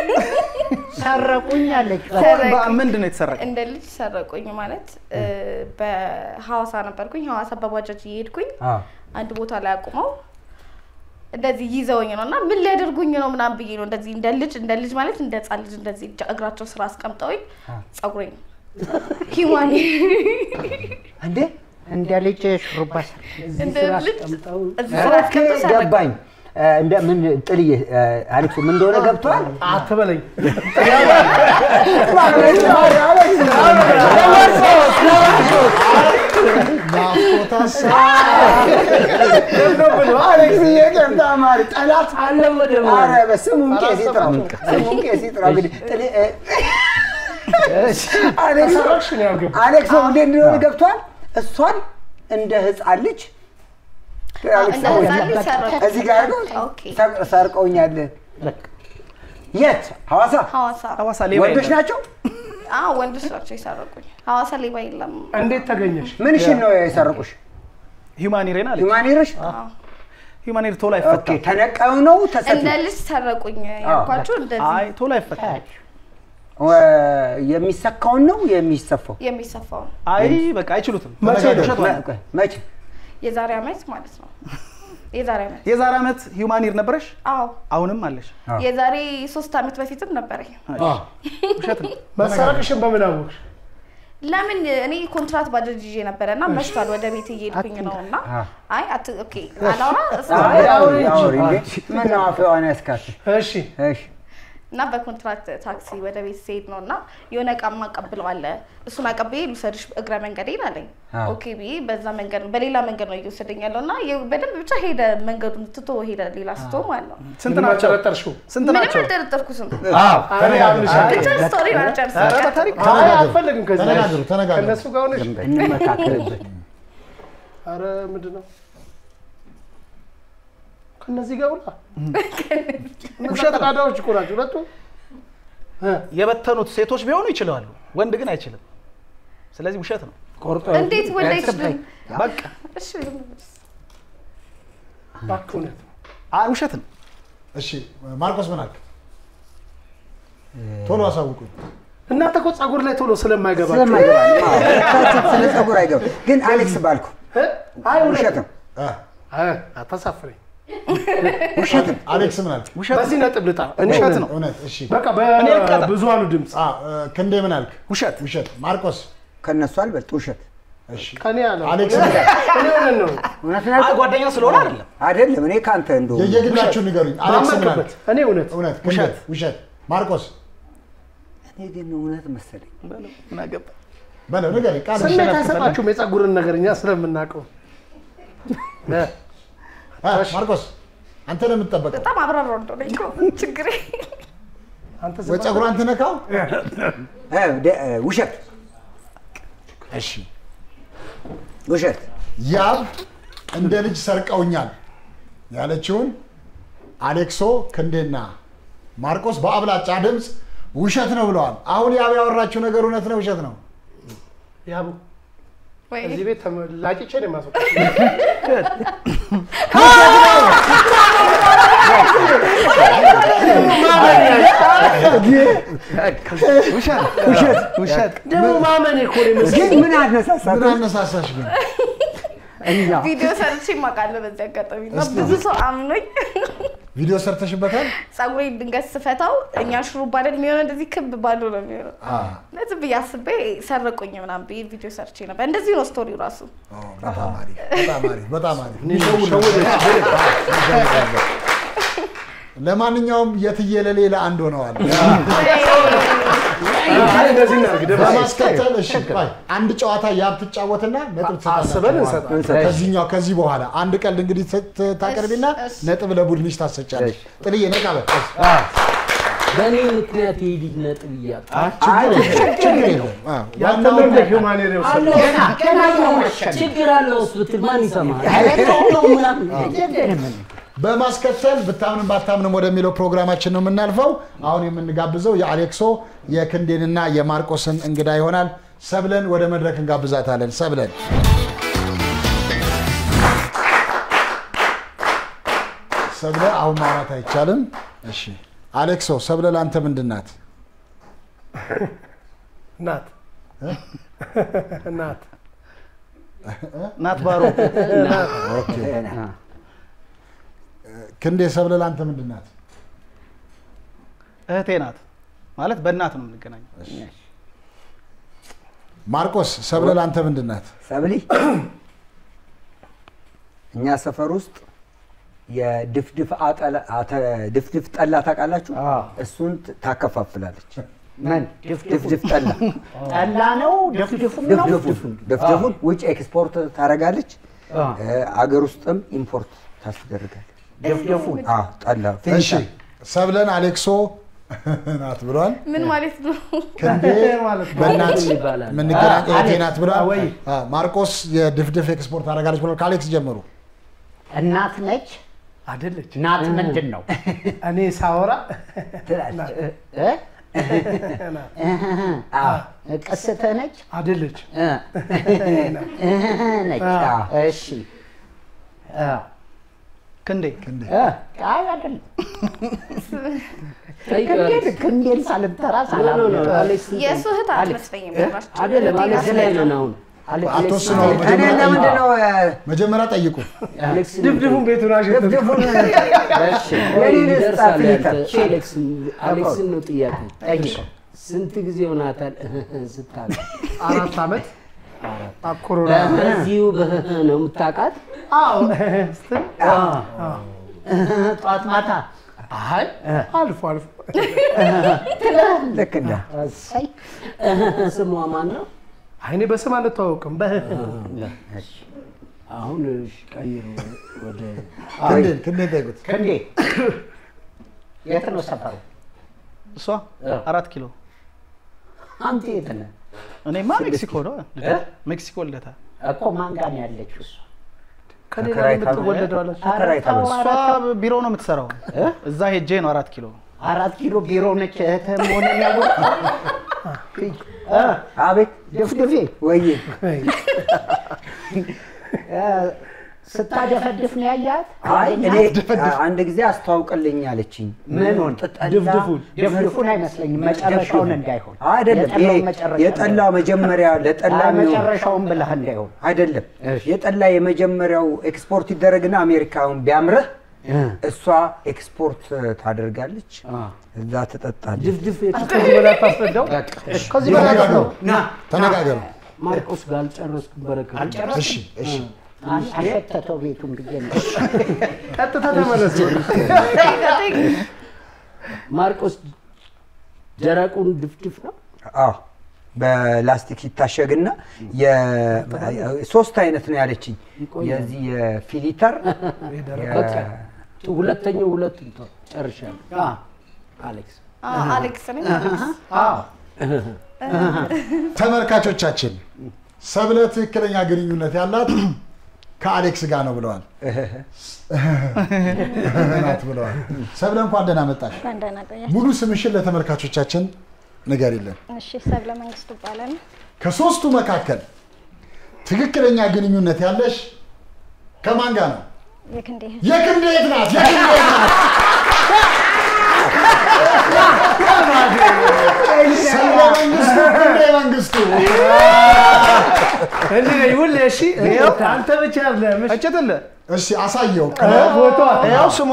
S1: ሰረቁኝ አለች።
S5: በ- ምንድን ነው የተሰረቀ?
S6: እንደ ልጅ ሰረቁኝ ማለት እ፣ በሐዋሳ ነበርኩኝ። ሐዋሳ በባጃጅ እየሄድኩኝ
S7: አዎ።
S6: አንድ ቦታ ላይ አቁመው እንደዚህ ይዘውኝ ነው እና ምን ሊያደርጉኝ ነው ምናምን ብዬ ነው እንደዚህ እንደ ልጅ እንደ ልጅ ማለት እንደ ህፃን ልጅ እንደዚህ እጃ- እግራቸው ስራ አስቀምጠውኝ ጸጉሬን ሂዋኔ
S7: እንዴ
S1: እንደ ልጅ ሹሩባ ሰር
S6: እንደ ልጅ
S4: ቀምጠው
S6: እዚህ ስራ አስቀምጠው ሰረቁኝ።
S7: ገባኝ። እንደ ምን ጥልዬ አሌክሱ ምን እንደሆነ ገብቷል?
S8: አትበለኝ
S3: ናፍቆታስ
S7: አሌክስ እየገብታ ማሪ ጠላት
S4: አለ ወደ
S7: ኧረ በስሙም ቄስ ይጥራው ስሙም ቄስ ይጥራው። እንግዲህ ጥል- እ- አሌክስ
S8: ሰረቅሽ ነው ያልገባ
S7: አሌክስ እንዴት እንደሆነ ገብቷል። እሷን እንደ ህፃን ልጅ አሌክስ
S6: እንደ ህፃን ልጅ ሰረቁኝ።
S7: እዚህ ጋር ነው
S6: ኦኬ።
S7: ሰር- ሰርቀውኛል። የት? ሐዋሳ
S6: ሐዋሳ
S5: ሐዋሳ ሌባ
S7: ወንዶች
S5: የለም።
S7: ናቸው።
S6: አዎ ወንዶች ናቸው የሰረቁኝ። ሐዋሳ ሌባ የለም።
S8: እንዴት ተገኘሽ
S7: ምንሽን ነው የሰረቁሽ?
S5: ሂውማኒሬን አለች።
S7: ሂውማኒርሽ?
S5: ሂውማኒር ቶሎ
S7: ኦኬ
S5: አይፈታም።
S7: ተነቃዩ ነው ተሰፊ
S6: እንደ ልጅ ሰረቁኝ ያልኳችሁ እንደዚህ
S5: አይ ቶሎ አይፈታም።
S7: ወ- የሚሰካውን ነው የሚሰፋው?
S6: የሚሰፋው ነው።
S5: አይ በቃ አይችሉትም።
S3: መቼ ነው?
S5: ውሸት ነው።
S7: መ- መቼ?
S6: የዛሬ ዓመት ማለት ነው። የዛሬ ዓመት
S5: የዛሬ ዓመት ሂውማኒር ነበረሽ?
S6: አዎ
S5: አሁንም አለሽ?
S7: አዎ።
S6: የዛሬ ሶስት ዓመት በፊትም ነበረኝ።
S5: ውሸት ነው።
S8: መሰረቅሽን በምን አወቅሽ
S6: ለምን እኔ ኮንትራት ባጃጅ ይዤ ነበረ እና መሽቷል። ወደ ቤት እየሄድኩኝ ነው እና አይ አት ኦኬ አላውራ እሱ
S7: አይ፣ አውሪ፣ አውሪ እንዴ። ምነው አፍዋን ያስካት?
S8: እሺ
S7: እሺ
S6: እና በኮንትራክት ታክሲ ወደ ቤት ሲሄድ ነው እና የሆነ እቃ ማቀብለው አለ እሱን አቀብዬ ልውሰድሽ እግረ መንገዴን አለኝ።
S7: አዎ።
S6: ኦኬ ብዬ በዛ መንገድ በሌላ መንገድ ነው እየወሰደኝ ያለው እና የ- በደንብ ብቻ ሄደ መንገዱን ትቶ ሄደ ሌላ ስቶ ማለት ነው።
S5: ስንት
S8: ምንም
S5: ናቸው?
S8: አልጠረጠርሽው?
S5: ስንት
S6: ምንም
S5: ናቸው?
S6: አልጠረጠርኩትም።
S8: አይ አምንሻለሁ።
S6: ብቻ ስቶሪን አልጨርስም።
S5: ኧረ በታሪክ
S8: አይ
S3: ተነጋገሩ።
S8: አልፈልግም ከዚህ
S3: ተነጋገሩ፣ ተነጋገሩ።
S8: ከእነሱ ጋር ሆነሽ
S4: እንመካከርበት።
S8: አረ ምንድን ነው ከእነዚህ ጋር ውላ እነዛ ቀዳዳዎች እኮ ናቸው ሁለቱ እ፣
S5: የበተኑት ሴቶች ቢሆኑ ይችላሉ፣ ወንድ ግን አይችልም። ስለዚህ ውሸት ነው።
S4: ቆርጦ
S6: እንዴት ወንድ አይችልም?
S5: በቃ
S6: እሺ
S8: እባክህ እውነት ነው።
S5: አይ ውሸት ነው።
S3: እሺ ማርቆስ ምን አልክ? ቶሎ አሳውቁኝ።
S8: እናንተ እኮ ጸጉር ላይ ቶሎ ስለማይገባችሁ
S7: ስለማይገባ ነው። አዎ፣ እሳቸው ስለ ጸጉር አይገባ። ግን አሌክስ ባልኩ
S8: እ? አይ
S7: ውሸት ነው፣
S3: አ፣
S8: አይ አታሳፍረኝ።
S7: ውሸት ነው።
S3: አሌክስ ምን አልክ?
S5: ውሸት
S8: በዚህ ነጥብ ልጣ እኔ
S5: ውሸት
S8: እውነት
S5: ነው።
S3: እውነት። እሺ
S8: በቃ
S5: እኔ ልቀጣ።
S8: በብዙሃኑ ድምፅ
S3: አ፣ እ፣ ክንዴ ምን አልክ?
S5: ውሸት
S3: ውሸት። ማርቆስ
S7: ከእነሱ አልበልጥ ውሸት
S3: እሺ
S8: ከኔ ያለ
S3: አሌክስ
S8: እኔ እውነት ነው
S7: እውነት
S5: አይ
S7: ነው
S5: ጓደኛ ስለሆነ አይደለም።
S7: አይደለም። እኔ ከአንተ እንደው
S3: የየግላችሁ ንገሩኝ። አሌክስ ምን አልክ?
S8: ባመንክበት እኔ እውነት
S3: እውነት። ክንዴ
S5: ውሸት።
S3: ውሸት። ማርቆስ
S7: እኔ ግን እውነት መሰለኝ።
S5: በለው፣ ምን አገባ?
S3: በለው ንገረኝ። ቃል
S8: ስሜት
S3: ይሸነፍ
S8: አይሰጣችሁም የጸጉርን ነገር እኛ ስለምናውቀው እ፣
S3: አ፣ ማርቆስ አንተ ነው የምትጠበቀው።
S6: በጣም አብራራው እንደሆነ እኮ ችግሬ
S8: አንተ ዝም
S3: ወይ ጸጉሯን ትነካው።
S7: እ፣ ደ- እ፣ ውሸት
S3: እሺ
S7: ውሸት
S3: ያብ እንደ ልጅ ሰርቀውኛል ያለችውን አሌክሶ ክንዴና ማርቆስ በአብላጫ ድምፅ ውሸት ነው ብለዋል። አሁን ያብ ያወራችው ነገር እውነት ነው ውሸት ነው?
S8: ያቡ
S6: ወይ
S8: እዚህ ቤት ላጭቼ ነው የማስወጣው።
S5: ውሸት
S8: ደግሞ ማመን እኮ ነው የመሰለኝ።
S7: ግን ምን አነሳሳት?
S3: ምን አነሳሳሽ ግን?
S6: ቪዲዮ ሰርቼ የማውቃለሁ በዚህ አጋጣሚ እና
S3: እስቲ
S6: ብዙ ሰው አምኖኝ
S3: ቪዲዮ ሰርተሽበታል?
S6: ጸጉሬን ድንገት ስፈታው እኛ ሹሩባ አይደል የሚሆነው እንደዚህ ክብ ባዶ ነው የሚሆነው ለዚህ ብዬ አስቤ ሰረቁኝ ምናምን ብዬ ቪዲዮ ሰርቼ ነበር። እንደዚህ ነው ስቶሪው ራሱ።
S3: በጣም አሪፍ፣ በጣም አሪፍ፣ በጣም አሪፍ። ለማንኛውም የትየለሌ ለአንድ ሆነዋል።
S8: አይ እንደዚህ እናድርግ ደግሞ
S3: በማስከተል እሺ፣ ቆይ አንድ ጨዋታ ያብ ትጫወትና ነጥብ
S8: አስበን
S3: ትሰጣላችሁ።
S8: እንሰጣለን።
S3: ከዚህኛው ከዚህ በኋላ አንድ ቀልድ እንግዲህ ት- ት- ታቀርቢና
S6: እሺ።
S3: ነጥብ ለቡድንሽ ታሰጫለሽ። ጥልዬ ነቃ በል።
S4: በእኔ ምክንያት ይሄ ልጅ ነጥብ እያጣ
S3: ችግር የለውም። አዎ፣
S8: ያንተን
S3: ዋናው
S8: እንደ ሂውማኔር የወሰድነው
S4: ችግር አለው እሱ ብትል ማን ይሰማል? ነው ምናምን
S3: በማስከተል ብታምንም ባታምንም ወደሚለው ፕሮግራማችን ነው የምናልፈው። አሁን የምንጋብዘው የአሌክሶ የክንዴንና የማርቆስን እንግዳ ይሆናል። ሰብለን ወደ መድረክ እንጋብዛታለን። ሰብለን ሰብለ አሁን ማውራት አይቻልም። እሺ አሌክሶ፣ ሰብለ ለአንተ ምንድን ናት?
S8: ናት ናት
S5: ናት ባሮ
S3: ክንዴ፣ ሰብለ ለአንተ ምንድን ናት?
S5: እህቴ ናት ማለት በእናት ነው የምንገናኘው።
S3: ማርቆስ፣ ሰብለ ለአንተ ምንድን ናት?
S7: ሰብሊ እኛ ሰፈር ውስጥ የድፍድፍ አጠላ- አተ- ድፍድፍ ጠላ ታውቃላችሁ? እሱን ት- ታከፋፍላለች።
S1: ምን
S7: ድፍድፍ ጠላ
S1: ጠላ ነው ድፍድፉም ነው
S7: ድፍድፉን ድፍድፉን ውጭ ኤክስፖርት ታደርጋለች፣ አገር ውስጥም ኢምፖርት ታስደርጋለች።
S1: ድፍድፉን
S7: አዎ፣ ጠላ
S3: እሺ ሰብለን አሌክሶ ናት ብሏል።
S6: ምን ማለት ነው?
S3: ክንዴ
S8: ማለት ነው።
S3: በእናት
S4: ይባላል።
S3: የምንገናኝ እህቴ ናት ብሏል።
S8: ወይ
S3: አዎ፣ ማርቆስ የድፍድፍ ኤክስፖርት አደርጋለች ብሏል። ከአሌክስ ጀምሩ።
S1: እናት ነች።
S8: አይደለች
S1: ናት ምንድን ነው?
S8: እኔ ሳወራ
S1: እ? ቅስት ነች
S8: አይደለች
S1: እ? ነች። እሺ እ፣
S5: ክንዴ
S1: እ፣ አይ አይደለም
S4: ጠይቀው
S1: ክንዴን ክንዴን ሳልጠራ ሳላምጥ
S6: የእሱ እህት አትመስለኝም። ጭራሽ።
S4: አይደለም አሌክስ ላይ ነን አሁን
S3: አትወስኑ።
S7: እኔ
S3: መጀመሪያ
S7: ለምንድን
S3: ጠይቁ።
S7: ነው እ፣
S3: መጀመሪያ ጠይቁ።
S4: አሌክስ
S8: ድፍድፉን ቤቱን አሸተት
S7: ድፍድፉን
S4: ወይ
S7: የኔን
S4: ይደርሳል
S7: ስጣት
S4: ያንተ። አሌክስ አሌክስን ነው ጥያቄ
S1: ጠይቀው
S4: ስንት ጊዜ ሆናታል ስታለ
S8: አራት ዓመት ኮሮና
S4: በዚሁ በህህ ነው የምታውቃት
S8: አዎ
S1: ጧት ማታ
S4: አይ
S8: አልፎ አልፎ
S7: ልክ እንደ
S1: እሰይ
S4: ስሟ ማን ነው?
S8: አይ እኔ በስም አንተዋወቅም።
S4: እሺ፣ አሁን እሺ፣ ቀይሩ ወደ
S3: ክንዴን ክንዴን ጠይቁት።
S1: ክንዴ የት ነው ሰፈሩ?
S5: እሷ አራት ኪሎ
S1: አንተ የት ነህ?
S5: እኔማ ሜክሲኮ ነው ሜክሲኮ ልደታ
S1: እኮ ማን ጋር ነው ያለችው እሷ?
S8: ከሌላ
S7: ተከራይታ ነው?
S8: የምትወለደው አለች።
S7: ተከራይታ ነው።
S5: እሷ ቢሮ ነው የምትሰራው እዛ ሄጄ ነው አራት ኪሎ
S1: አራት ኪሎ ቢሮ ነች እህትህ መሆንን ያወቅኸው? እ፣
S7: አቤት
S1: ድፍድፌ
S7: ወይዬ
S1: እ፣ ስታደፈድፍ ነው ያያት?
S7: አይ እኔ አንድ ጊዜ አስተዋውቅልኝ አለችኝ።
S1: ምኑን?
S7: ጠላ-
S8: ድፍድፉን
S1: ድፍድፉን አይመስለኝም መጨረሻውን እንዳይሆን
S7: አይደለም ይሄ
S1: የጠላው መጨረሻ
S7: የጠላ መጀመሪያ ለጠላ
S1: አይ፣
S7: የሚሆን
S1: መጨረሻውን ብለህ እንዳይሆን
S7: አይደለም የጠላ የመጀመሪያው ኤክስፖርት ይደረግና አሜሪካውን ቢያምርህ እሷ ኤክስፖርት ታደርጋለች፣ እዛ ትጠጣለች።
S4: ድፍድፍ
S8: ከዚህ በላይ አታስረዳው።
S3: ከዚህ በላይ ነው። ተነጋገሩ።
S4: ማርቆስ ጋር አልጨረስኩም። በረከት
S3: እሺ እሺ
S1: አሸተተው ቤቱን ብዬ ነው።
S8: ቀጥታ ተመለስ።
S4: ማርቆስ ደረቁን ድፍድፍ ነው።
S7: አዎ በላስቲክ ይታሸግና የ- ሶስት አይነት ነው ያለችኝ። የዚህ የፊሊተር
S4: በቃ ሁለተኛው ሁለት እንትን ጨርሻለሁ። አሌክስ
S6: አሌክስ ነኝ።
S3: ተመልካቾቻችን ሰብለ ትክክለኛ ግንኙነት ያላት ከአሌክስ ጋር ነው ብለዋል ናት ብለዋል። ሰብለ እንኳን ደህና መጣሽ።
S12: እንኳን ደህና ቆያችሁ።
S3: ሙሉ ስምሽን ለተመልካቾቻችን ንገሪልን።
S12: እሺ፣ ሰብለ መንግስቱ እባላለሁ።
S3: ከሶስቱ መካከል ትክክለኛ ግንኙነት ያለሽ ከማን ጋር ነው?
S12: የክንዴ እህት
S3: የክንዴ የት ናት? የክንዴ የት ናት? ሰብለ መንግስቱ፣ ክንዴ መንግስቱ።
S8: እንዲህ ነው ይሁን። እሺ አንተ ብቻ አይደለም። እሺ
S5: እችትልህ
S3: እሺ አሳየው።
S8: ፎቶ
S5: ያው ስሟ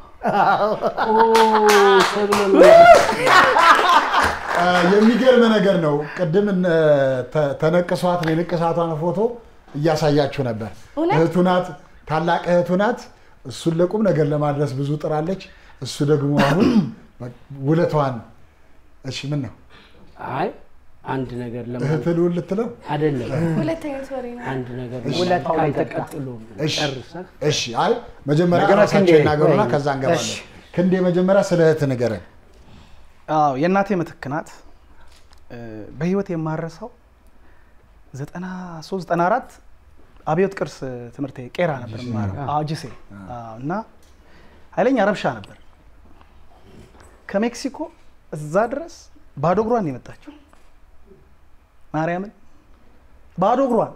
S3: አ፣ የሚገርም ነገር ነው። ቅድም እነ ተ- ተነቅሷት የንቅሳቷን ፎቶ እያሳያችሁ ነበር።
S6: እውነት?
S3: እህቱ ናት፣ ታላቅ እህቱ ናት። እሱን ለቁም ነገር ለማድረስ ብዙ ጥራለች። እሱ ደግሞ አሁን ውለቷን እሺ፣ ምን ነው
S4: አይ አንድ ነገር ለማ
S3: እህት ልውል ልትለው?
S4: አይደለም
S6: ሁለተኛ ወሬ ነው።
S4: አንድ ነገር
S1: ውለታው ላይ
S4: ከአንተ
S1: ተቃ-
S4: ቀጥሎ
S3: እሺ
S4: ጨርሰህ
S3: እሺ። አይ መጀመሪያ
S7: መጀመሪያ
S3: ራሳቸው
S7: ክንዴ።
S3: ይናገሩና
S7: ወይ።
S3: ከዛ እንገባለን። ክንዴ መጀመሪያ ስለ እህት ንገረን።
S5: አዎ የእናቴ ምትክ ናት። እ፣ በህይወት የማረሳው ዘጠና ሶስት ዘጠና አራት አብዮት ቅርስ ትምህርት ቤት ቄራ ነበር የምማረው። አዎ ጅሴ አዎ። እና ኃይለኛ ረብሻ ነበር። ከሜክሲኮ እዛ ድረስ ባዶ እግሯን ነው የመጣችው። ማርያምን ባዶ እግሯን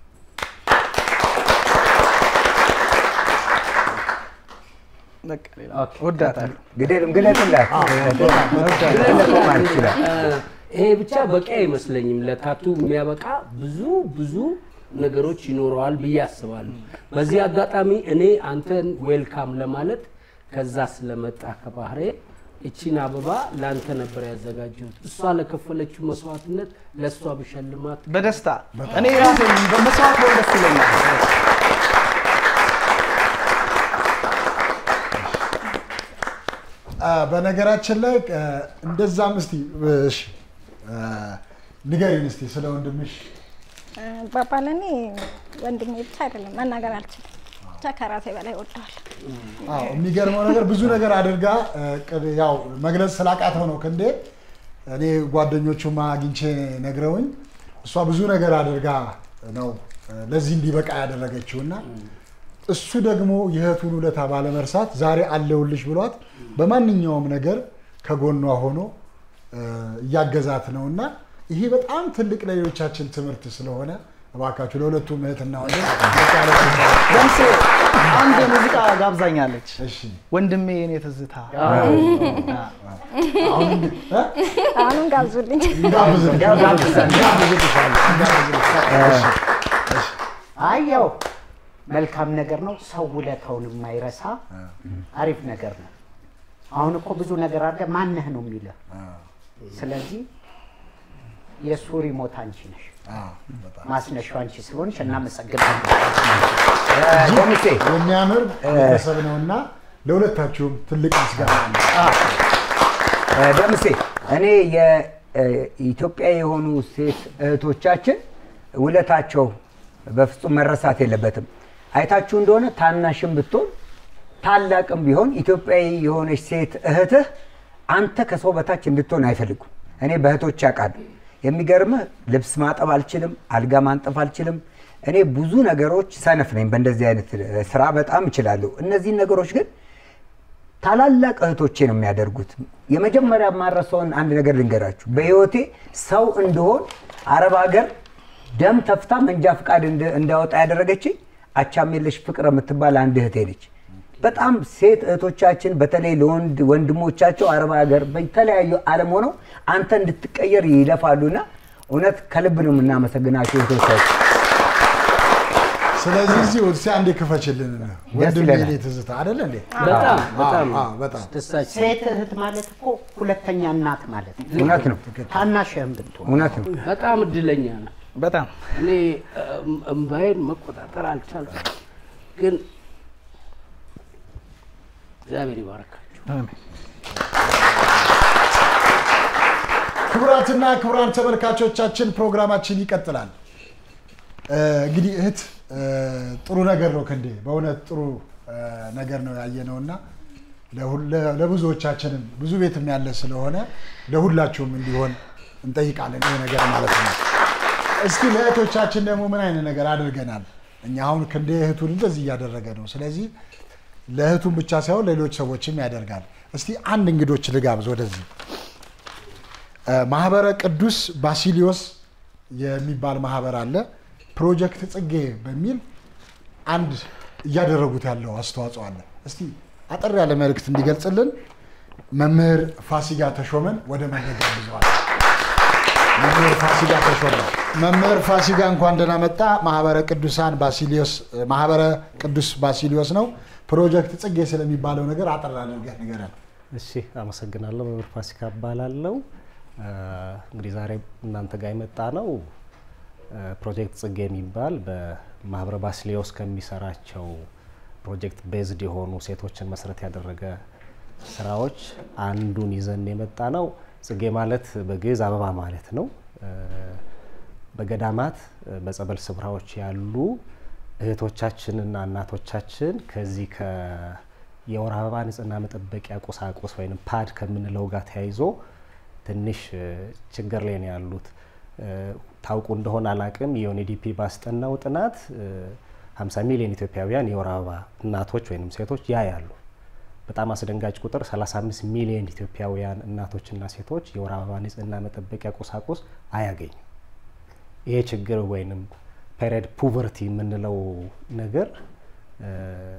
S5: በቃ ሌላ ወዳታለሁ።
S7: ግደልም ግለጥላት ግለጥ ማለት ይችላል።
S4: ይሄ ብቻ በቂ አይመስለኝም። ለታቱ የሚያበቃ ብዙ ብዙ ነገሮች ይኖረዋል ብዬ አስባለሁ። በዚህ አጋጣሚ እኔ አንተን ዌልካም ለማለት ከዛ ስለመጣ ከባህሬ እቺን አበባ ለአንተ ነበር ያዘጋጀሁት። እሷ ለከፈለችው መስዋዕትነት ለእሷ ብሸልማት
S5: በደስታ እኔ ራሴ በመስዋዕት በሆን ደስ ይለኛል።
S3: አ፣ በነገራችን ላይ አ፣ እንደዛም እስቲ እሺ አ፣ ንገሪን እስቲ ስለ ወንድምሽ
S12: እ፣ ባባል እኔ ወንድሜ ብቻ አይደለም መናገር አልችልም። ብቻ ከራሴ በላይ ወደዋለሁ።
S3: አዎ የሚገርመው ነገር ብዙ ነገር አድርጋ እ፣ ቅድ- ያው መግለጽ ስላቃተው ነው ክንዴ። እኔ ጓደኞቹማ አግኝቼ ነግረውኝ እሷ ብዙ ነገር አድርጋ ነው እ፣ ለዚህ እንዲበቃ ያደረገችው እና እሱ ደግሞ የእህቱን ውለታ ባለመርሳት ዛሬ አለውልሽ ብሏት በማንኛውም ነገር ከጎኗ ሆኖ እ፣ እያገዛት ነው እና ይሄ በጣም ትልቅ ለሌሎቻችን ትምህርት ስለሆነ እባካችሁ ለሁለቱም እህትና ወንድም ሞቅ ያለ ሽልማት
S5: ለምሴ አንድ ሙዚቃ ጋብዛኛለች።
S3: እሺ
S5: ወንድሜ የኔ ትዝታ
S12: አሁንም ጋብዙልኝ።
S1: አየው መልካም ነገር ነው። ሰው ውለታውን የማይረሳ አሪፍ ነገር ነው። አሁን እኮ ብዙ ነገር አለ ማነህ ነው የሚልህ። ስለዚህ የእሱ ሪሞት አንቺ ነሽ፣ ማስነሻው አንቺ ስለሆንሽ እናመሰግናለን።
S7: ኮሚቴ
S3: የሚያምር ቤተሰብ ነውና ለሁለታችሁም ትልቅ ምስጋና አለ።
S7: እ፣ ደምሴ እኔ የኢትዮጵያ የሆኑ ሴት እህቶቻችን ውለታቸው በፍጹም መረሳት የለበትም። አይታችሁ እንደሆነ ታናሽም ብትሆን ታላቅም ቢሆን ኢትዮጵያዊ የሆነች ሴት እህትህ አንተ ከሰው በታች እንድትሆን አይፈልጉም። እኔ በእህቶች ያውቃሉ። የሚገርምህ ልብስ ማጠብ አልችልም፣ አልጋ ማንጠፍ አልችልም። እኔ ብዙ ነገሮች ሰነፍ ነኝ። በእንደዚህ አይነት ስራ በጣም እችላለሁ። እነዚህን ነገሮች ግን ታላላቅ እህቶቼ ነው የሚያደርጉት። የመጀመሪያ የማረሰውን አንድ ነገር ልንገራችሁ። በህይወቴ ሰው እንደሆን አረብ ሀገር ደም ተፍታ መንጃ ፍቃድ እንድ- እንዳወጣ ያደረገችኝ አቻሜለሽ ፍቅር የምትባል አንድ እህቴ ነች። በጣም ሴት እህቶቻችን በተለይ ለወንድ ወንድሞቻቸው አረብ ሀገር በተለያዩ ዓለም ሆነው አንተ እንድትቀየር ይለፋሉና እውነት ከልብ ነው የምናመሰግናቸው እህቶቻችን።
S3: ስለዚህ እዚህ እስኪ አንዴ ክፈችልን። ወንድሜ
S7: ይለናል።
S3: የኔ ትዝታ አይደለ እንዴ?
S4: በጣም
S3: አዎ፣
S4: በጣም
S3: አዎ፣ በጣም
S4: ደስታችን
S1: ሴት እህት ማለት እኮ ሁለተኛ እናት ማለት ነው።
S7: እውነት ነው፣
S1: ታናሽህም ብትሆን
S7: እውነት ነው።
S4: በጣም እድለኛ ነው።
S5: በጣም
S4: እኔ እም፣ እምባዬን መቆጣጠር አልቻልኩም፣ ግን እግዚአብሔር ይባርካቸው።
S3: ክቡራትና ክቡራን ተመልካቾቻችን ፕሮግራማችን ይቀጥላል። እ፣ እንግዲህ እህት እ፣ ጥሩ ነገር ነው ክንዴ፣ በእውነት ጥሩ እ፣ ነገር ነው ያየነው እና ለሁል- ለ- ለብዙዎቻችንም ብዙ ቤትም ያለ ስለሆነ ለሁላችሁም እንዲሆን እንጠይቃለን ይሄ ነገር ማለት ነው። እስኪ ለእህቶቻችን ደግሞ ምን አይነት ነገር አድርገናል? እኛ አሁን ክንዴ እህቱን እንደዚህ እያደረገ ነው። ስለዚህ ለእህቱን ብቻ ሳይሆን ሌሎች ሰዎችም ያደርጋል። እስቲ አንድ እንግዶች ልጋብዝ ወደዚህ እ፣ ማህበረ ቅዱስ ባሲሊዮስ የሚባል ማህበር አለ። ፕሮጀክት ጽጌ በሚል አንድ እያደረጉት ያለው አስተዋጽኦ አለ። እስቲ አጠር ያለ መልእክት እንዲገልጽልን መምህር ፋሲጋ ተሾመን ወደ መድረክ ጋብዘዋል። መምህር ፋሲጋ ተሾመ፣ መምህር ፋሲጋ እንኳን ደህና መጣ። ማህበረ ቅዱሳን ባሲሊዮስ ማህበረ ቅዱስ ባሲሊዮስ ነው። ፕሮጀክት ጽጌ ስለሚባለው ነገር አጠር አድርገህ ንገረን።
S13: እሺ አመሰግናለሁ። መምህር ፋሲካ እባላለሁ። እ፣ እንግዲህ ዛሬ እናንተ ጋር የመጣ ነው እ፣ ፕሮጀክት ጽጌ የሚባል በማህበረ ባስሊዮስ ከሚሰራቸው ፕሮጀክት ቤዝድ የሆኑ ሴቶችን መሰረት ያደረገ ስራዎች አንዱን ይዘን የመጣ ነው። ጽጌ ማለት በግዕዝ አበባ ማለት ነው። እ፣ በገዳማት እ፣ በጸበል ስፍራዎች ያሉ እህቶቻችንና እናቶቻችን ከዚህ ከ የወር አበባ ንጽህና መጠበቂያ ቁሳቁስ ወይም ፓድ ከምንለው ጋር ተያይዞ ትንሽ እ፣ ችግር ላይ ነው ያሉት። እ፣ ታውቁ እንደሆነ አላቅም የዩኤንዲፒ ባስጠናው ጥናት እ፣ 50 ሚሊዮን ኢትዮጵያውያን የወር አበባ እናቶች ወይም ሴቶች ያያሉ። በጣም አስደንጋጭ ቁጥር 35 ሚሊዮን ኢትዮጵያውያን እናቶችና ሴቶች የወር አበባ ንጽህና መጠበቂያ ቁሳቁስ አያገኙም። ይሄ ችግር ወይንም ፔሪድ ፑቨርቲ የምንለው ነገር እ፣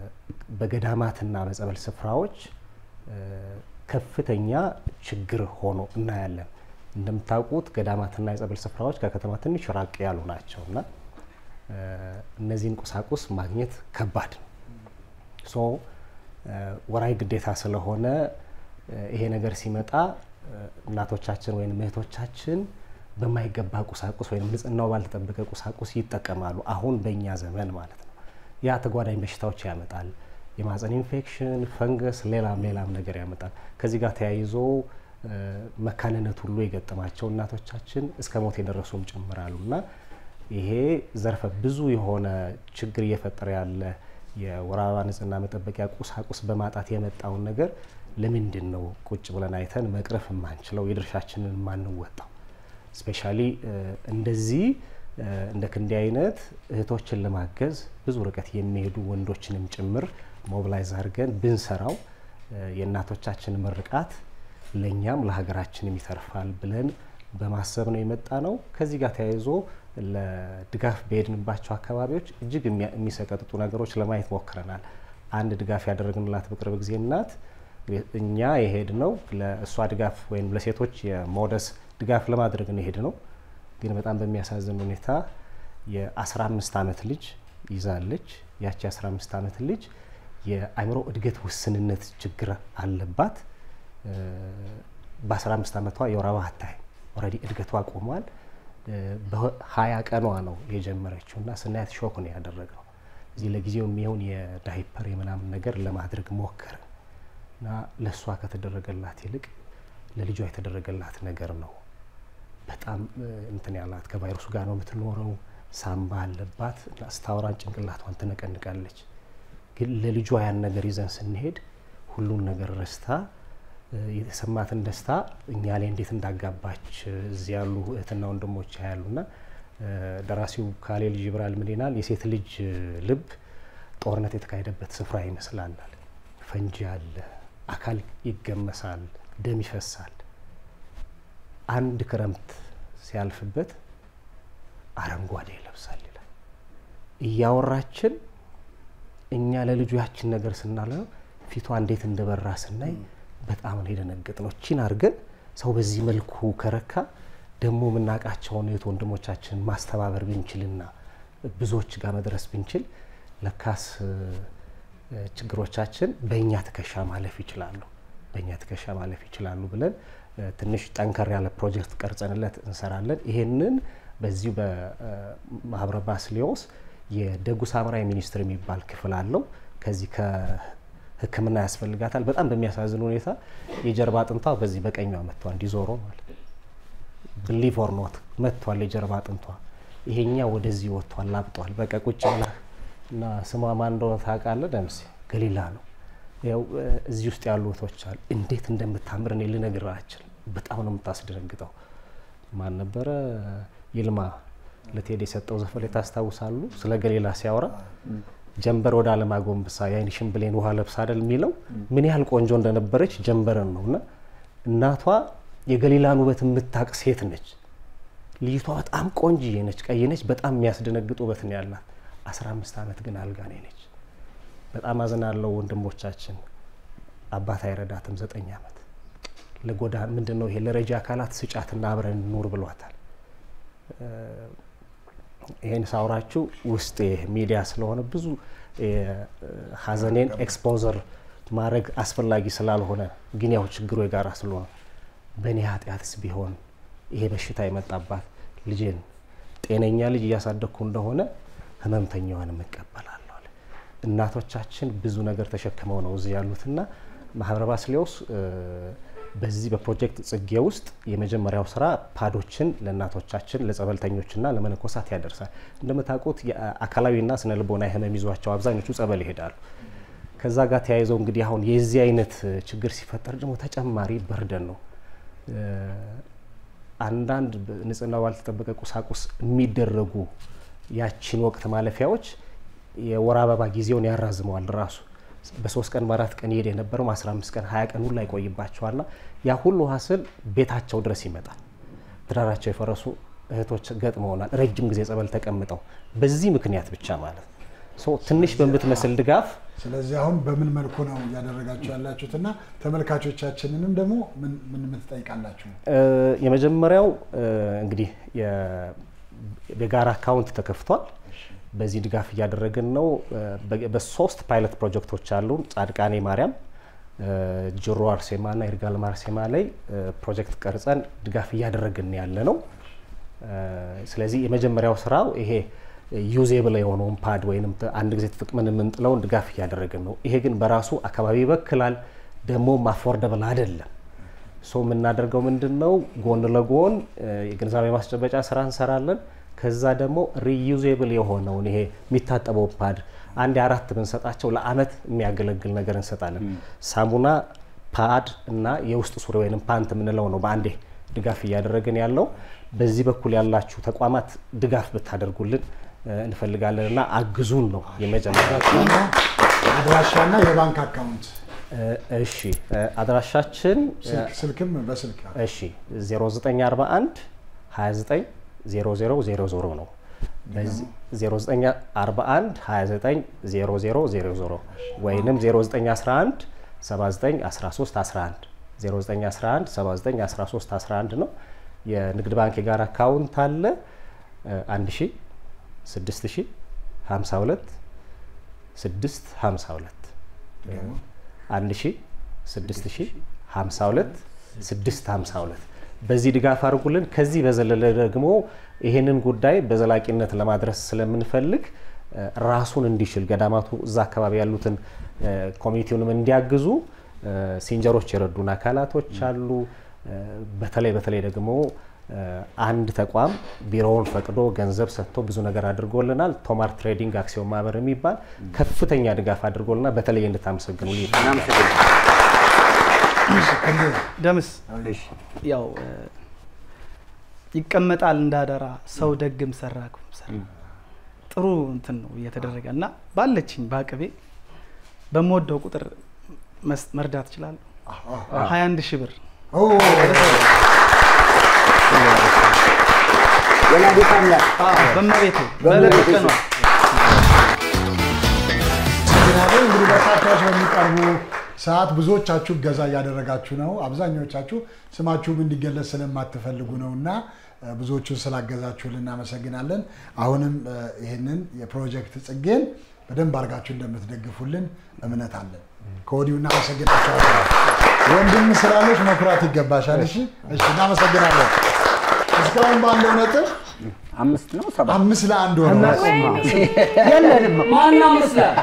S13: በገዳማትና በጸበል ስፍራዎች እ፣ ከፍተኛ ችግር ሆኖ እናያለን። እንደምታውቁት ገዳማትና የጸበል ስፍራዎች ከከተማ ትንሽ ራቅ ያሉ ናቸው እና እ፣ እነዚህን ቁሳቁስ ማግኘት ከባድ ነው። ሶ እ፣ ወራዊ ግዴታ ስለሆነ እ፣ ይሄ ነገር ሲመጣ እ፣ እናቶቻችን ወይም እህቶቻችን በማይገባ ቁሳቁስ ወይም ንጽህናው ባልተጠበቀ ቁሳቁስ ይጠቀማሉ። አሁን በእኛ ዘመን ማለት ነው። ያ ተጓዳኝ በሽታዎች ያመጣል። የማህፀን ኢንፌክሽን፣ ፈንገስ፣ ሌላም ሌላም ነገር ያመጣል። ከዚህ ጋር ተያይዞ እ፣ መካንነት ሁሉ የገጠማቸው እናቶቻችን እስከ ሞት የደረሱም ጭምራሉ እና ይሄ ዘርፈ ብዙ የሆነ ችግር እየፈጠረ ያለ የወር አበባ ንጽህና መጠበቂያ ቁሳቁስ በማጣት የመጣውን ነገር ለምንድን ነው ቁጭ ብለን አይተን መቅረፍ የማንችለው የድርሻችንን የማንወጣው? ስፔሻሊ እንደዚህ እ፣ እንደ ክንዴ አይነት እህቶችን ለማገዝ ብዙ ርቀት የሚሄዱ ወንዶችንም ጭምር ሞብላይዝ አድርገን ብንሰራው እ፣ የእናቶቻችን ምርቃት ለእኛም ለሀገራችንም ይተርፋል ብለን በማሰብ ነው የመጣ ነው። ከዚህ ጋር ተያይዞ ለድጋፍ በሄድንባቸው አካባቢዎች እጅግ የሚያ- የሚሰቀጥጡ ነገሮች ለማየት ሞክረናል። አንድ ድጋፍ ያደረግንላት በቅርብ ጊዜ እናት እኛ የሄድ ነው ለእሷ ድጋፍ ወይም ለሴቶች የሞደስ ድጋፍ ለማድረግ ነው የሄድ ነው። ግን በጣም በሚያሳዝን ሁኔታ የ15 ዓመት ልጅ ይዛለች። ያቺ የ15 ዓመት ልጅ የአእምሮ እድገት ውስንነት ችግር አለባት። እ፣ በ15 ዓመቷ የወር አበባ አታይም። ኦልሬዲ እድገቷ ቆሟል። እ፣ በሀያ ቀኗ ነው የጀመረችው እና ስናያት ሾክ ነው ያደረግነው። እዚህ ለጊዜው የሚሆን የዳይፐር የምናምን ነገር ለማድረግ ሞከርን። እና ለእሷ ከተደረገላት ይልቅ ለልጇ የተደረገላት ነገር ነው። በጣም እ፣ እንትን ያላት ከቫይረሱ ጋር ነው የምትኖረው። ሳምባ አለባት እና ስታወራን ጭንቅላቷን ትነቀንቃለች። ግን ለልጇ ያን ነገር ይዘን ስንሄድ ሁሉን ነገር ረስታ እ፣ የተሰማትን ደስታ እኛ ላይ እንዴት እንዳጋባች እ፣ እዚህ ያሉ እህትና ወንድሞች ያሉና ደራሲው ካሌል ጅብራል ምን ይላል? የሴት ልጅ እ፣ ልብ ጦርነት የተካሄደበት ስፍራ ይመስላል። ፈንጂ አለ፣ አካል ይገመሳል፣ ደም ይፈሳል። አንድ ክረምት ሲያልፍበት አረንጓዴ ይለብሳል ይላል። እያወራችን እኛ ለልጁ ያችን ነገር ስናለ ፊቷ እንዴት እንደበራ ስናይ በጣም ነው የደነገጥ ነው። እቺን አድርገን ሰው በዚህ መልኩ ከረካ ደግሞ የምናውቃቸውን እህት ወንድሞቻችን ማስተባበር ብንችልና ብዙዎች ጋር መድረስ ብንችል ለካስ እ፣ እ፣ ችግሮቻችን በእኛ ትከሻ ማለፍ ይችላሉ በእኛ ትከሻ ማለፍ ይችላሉ ብለን እ፣ ትንሽ ጠንከር ያለ ፕሮጀክት ቀርጸንለት እንሰራለን። ይሄንን በዚሁ በማህበረ ባስልዮስ የደጉ ሳምራዊ ሚኒስትር የሚባል ክፍል አለው። ከዚህ ከሕክምና ያስፈልጋታል። በጣም በሚያሳዝን ሁኔታ የጀርባ አጥንቷ በዚህ በቀኟ መጥቷል፣ እንዲዞሮ ማለት ብሊቭ ኦር ኖት መጥቷል የጀርባ አጥንቷ። ይሄኛ ወደዚህ ወጥቷል፣ ላብጧል። በቃ ቁጭ ብላ እና ስሟ ማን እንደሆነ ታውቃለህ? ደምሴ ገሊላ ነው። ያው እ፣ እዚህ ውስጥ ያሉ እህቶች አሉ። እንዴት እንደምታምር እኔ ልነግርህ አልችልም። በጣም ነው የምታስደነግጠው። ማን ነበረ ይልማ ለቴዲ የሰጠው ዘፈን ላይ ታስታውሳሉ? ስለ ገሊላ ሲያወራ ጀንበር ወደ አለም አጎንብሳ የአይንሽን ብሌን ውሃ ለብሳ አይደል የሚለው ምን ያህል ቆንጆ እንደነበረች ጀንበርን ነው እና እናቷ የገሊላን ውበት የምታቅ ሴት ነች። ልጅቷ በጣም ቆንጅዬ ነች፣ ቀይ ነች። በጣም የሚያስደነግጥ ውበት ነው ያላት። 15 ዓመት ግን አልጋ ላይ ነች። በጣም አዝናለሁ ወንድሞቻችን። አባት አይረዳትም። ዘጠኝ ዓመት ለጎዳ ምንድን ነው ይሄ ለረጂ አካላት ስጫትና አብረን ኑር ብሏታል። እ፣ ይሄን ሳውራችሁ ውስጥ ሚዲያ ስለሆነ ብዙ እ፣ ሀዘኔን ኤክስፖዘር ማድረግ አስፈላጊ ስላልሆነ ግን ያው ችግሩ የጋራ ስለሆነ በእኔ ኃጢአትስ ቢሆን ይሄ በሽታ የመጣባት ልጄን ጤነኛ ልጅ እያሳደግኩ እንደሆነ ህመምተኛዋንም እቀበላለሁ አለ። እናቶቻችን ብዙ ነገር ተሸክመው ነው እዚህ ያሉትና ማህበረ ባስልዮስ እ፣ በዚህ በፕሮጀክት ጽጌ ውስጥ የመጀመሪያው ስራ ፓዶችን ለእናቶቻችን ለጸበልተኞችና ለመነኮሳት ያደርሳል። እንደምታውቁት የአካላዊና ስነ ልቦና ህመም ይዟቸው አብዛኞቹ ጸበል ይሄዳሉ። ከዛ ጋር ተያይዘው እንግዲህ አሁን የዚህ አይነት ችግር ሲፈጠር ደግሞ ተጨማሪ በርደን ነው። እ፣ አንዳንድ ንጽህና ባልተጠበቀ ቁሳቁስ የሚደረጉ ያቺን ወቅት ማለፊያዎች የወር አበባ ጊዜውን ያራዝመዋል ራሱ በሶስት ቀን በአራት ቀን ይሄድ የነበረው 15 ቀን 20 ቀን ሁሉ ይቆይባቸዋልና ያ ሁሉ ሀስል ቤታቸው ድረስ ይመጣል። ትዳራቸው የፈረሱ እህቶች ገጥመውናል። ረጅም ጊዜ ጸበል ተቀምጠው በዚህ ምክንያት ብቻ ማለት ነው። ሶ ትንሽ በምትመስል ድጋፍ
S3: ስለዚህ አሁን በምን መልኩ ነው እያደረጋችሁ ያላችሁት እና ተመልካቾቻችንንም ደግሞ ምን ምን ምን ትጠይቃላችሁ?
S13: እ፣ የመጀመሪያው እ፣ እንግዲህ የ- የጋራ አካውንት ተከፍቷል። በዚህ ድጋፍ እያደረግን ነው። እ፣ በ- በሶስት ፓይለት ፕሮጀክቶች አሉ። ጻድቃኔ ማርያም፣ እ፣ ጅሮ አርሴማ እና ይርጋለም አርሴማ ላይ እ፣ ፕሮጀክት ቀርጸን ድጋፍ እያደረግን ያለ ነው። እ፣ ስለዚህ የመጀመሪያው ስራው ይሄ ዩዜብል የሆነውን ፓድ ወይም አንድ ጊዜ ተጠቅመን የምንጥለውን ድጋፍ እያደረግን ነው። ይሄ ግን በራሱ አካባቢ ይበክላል፣ ደግሞ አፎርደብል አይደለም። ሶ የምናደርገው ምንድን ነው? ጎን ለጎን እ፣ የግንዛቤ ማስጨበጫ ስራ እንሰራለን። ከዛ ደግሞ ሪዩዜብል የሆነውን ይሄ የሚታጠበው ፓድ አንድ አራት ብንሰጣቸው ለአመት የሚያገለግል ነገር እንሰጣለን። ሳሙና፣ ፓድ እና የውስጥ ሱሪ ወይም ፓንት የምንለው ነው በአንዴ ድጋፍ እያደረግን ያለው። በዚህ በኩል ያላችሁ ተቋማት ድጋፍ ብታደርጉልን እ፣ እንፈልጋለን እና አግዙን ነው የመጀመሪያ
S3: አድራሻና የባንክ አካውንት
S13: እ፣ እሺ እ፣ አድራሻችን እ፣
S3: ስልክ- ስልክም በስልክ
S13: እሺ 0941 29 0000 ነው። በዚህ 0941 29 0000 ወይንም 0911 79 13 11 0911 79 13 11 ነው። የንግድ ባንክ የጋራ አካውንት አለ 1 ሺ 6 ሺ 52 6 52 1 ሺ 6 ሺ 52 6 52 በዚህ ድጋፍ አድርጉልን። ከዚህ በዘለለ ደግሞ ይህንን ጉዳይ በዘላቂነት ለማድረስ ስለምንፈልግ እ፣ ራሱን እንዲችል ገዳማቱ እዛ አካባቢ ያሉትን እ፣ ኮሚኒቲውንም እንዲያግዙ ሲንጀሮች የረዱን አካላቶች አሉ። እ፣ በተለይ በተለይ ደግሞ እ፣ አንድ ተቋም ቢሮውን ፈቅዶ ገንዘብ ሰጥቶ ብዙ ነገር አድርጎልናል። ቶማር ትሬዲንግ አክሲዮን ማህበር የሚባል ከፍተኛ ድጋፍ አድርጎልናል። በተለይ እንድታመሰግኑ
S5: ደምስ ያው እ፣ ይቀመጣል እንዳደራ ሰው ደግም ሰራ ክፉም ሰራ ጥሩ እንትን ነው እየተደረገ እና ባለችኝ በአቅቤ በምወደው ቁጥር መስ- መርዳት እችላለሁ። ሀያ አንድ ሺህ ብር
S7: ወላዲተ አምላክ
S5: በመቤቴ
S7: በእመቤቴ
S5: በለቀቀ ነው
S3: አመሰግናለሁ። እንግዲህ በርካታዎች በሚቀርቡ ሰዓት ብዙዎቻችሁ እገዛ እያደረጋችሁ ነው። አብዛኞቻችሁ ስማችሁም እንዲገለጽ ስለማትፈልጉ ነው እና እ፣ ብዙዎቹን ስላገዛችሁልን እናመሰግናለን። አሁንም እ፣ ይህንን የፕሮጀክት ጽጌን በደንብ አድርጋችሁ እንደምትደግፉልን እምነት አለን። ከወዲሁ እናመሰግናቸዋለን። ወንድም ስላለች መኩራት ይገባሻል። እሺ፣ እሺ፣ እናመሰግናለን። እስካሁን ባለው ነጥብ
S7: አምስት ነው ሰባት
S3: አምስት ለአንድ ሆነ።
S4: የለንም ማን አምስት ላይ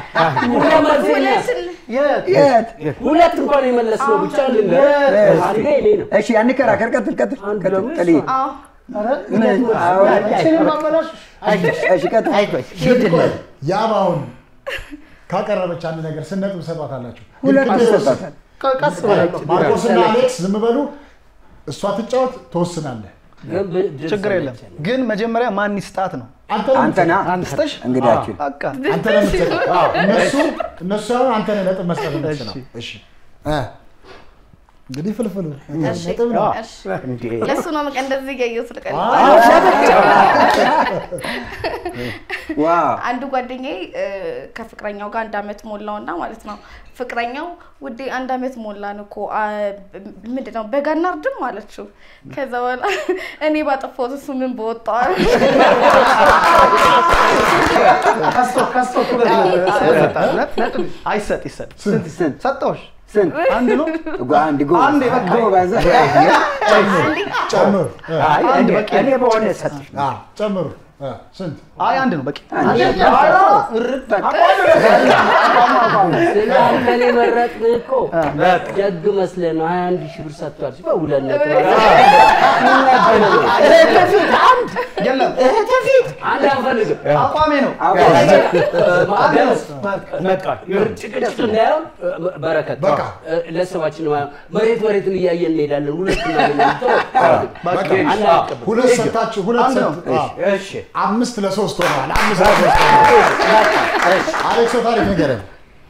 S7: የት
S4: ሁለት እንኳን የመለስ ነው ብቻ ልንገር አንዴ እኔ ነው
S7: እሺ አንከራከር ቀጥል ቀጥል ቀጥል ጥሊ ምን አዎ እሺ ቀጥል
S3: ያባውን ካቀረበች አንድ ነገር ስነጥብ ሰጧታላችሁ።
S7: ሁለት
S3: ግን ቅድም
S7: ሰጧታል።
S8: ቀስ ብለን
S3: ማርቆስና አሌክስ ዝም በሉ። እሷ ትጫወት፣ ትወስናለህ።
S5: ችግር የለም ግን መጀመሪያ ማን ይስጣት ነው
S7: አንተና
S5: ስጠሽ
S7: እንግዳችን
S5: በቃ
S3: አንተ ነህ የምትሰጠው። አዎ፣ እነሱ እነሱ አሁን አንተ ነህ ነጥብ መስጠት የምትችለው። እሺ እ እንግዲህ ፍልፍሉ
S6: እሺ፣
S3: ነጥብ ነው።
S6: እሺ። ለእሱ ነው በቃ እንደዚህ እያየሁት ልቀል
S7: ዋው
S6: አንዱ ጓደኛዬ እ፣ ከፍቅረኛው ጋር አንድ አመት ሞላውና ማለት ነው ፍቅረኛው ውዴ አንድ አመት ሞላን እኮ አ፣ ምንድን ነው በጋ እናርድም አለችው። ከዛ በኋላ እኔ ባጠፋሁት እሱ ምን በወጣው
S8: ከስቶ ከስቶ
S5: አይሰጥ ይሰጥ
S7: ስንት ስንት
S5: ሰጠውሽ
S7: ስንት
S5: አንድ ነው
S7: አንድ ጎ
S5: አንድ በቃ
S7: ጎበዝ
S3: ጨምሩ። እ፣
S5: አንድ በቂ
S7: እኔ በሆነ ሰጥ
S3: አ፣ ጨምሩ። እ፣ ስንት
S5: አይ አንድ ነው በቂ
S4: ስለ አንተን የመረጥንህ እኮ ደግ መስለህ ነው ሀያ አንድ ሺህ ብር ሰጥቷል ሲባል ሁለት ነጥብ
S5: የለም
S4: አንድ አንፈልግም
S5: አቋሜ ነው
S4: ጭቅጭቅ እንዳይሆን በረከት
S3: በቃ።
S4: ለሰባችን መሬት መሬቱን እያየን እንሄዳለን ሁለት
S3: በቃ ሁለት ሰጣችሁ፣ ሁለት ሰጥ
S4: እሺ
S3: አምስት ለሶስት ሆነዋል። አምስት ለሶስት ሆነዋል። አሌክስ ታሪክ ንገረን።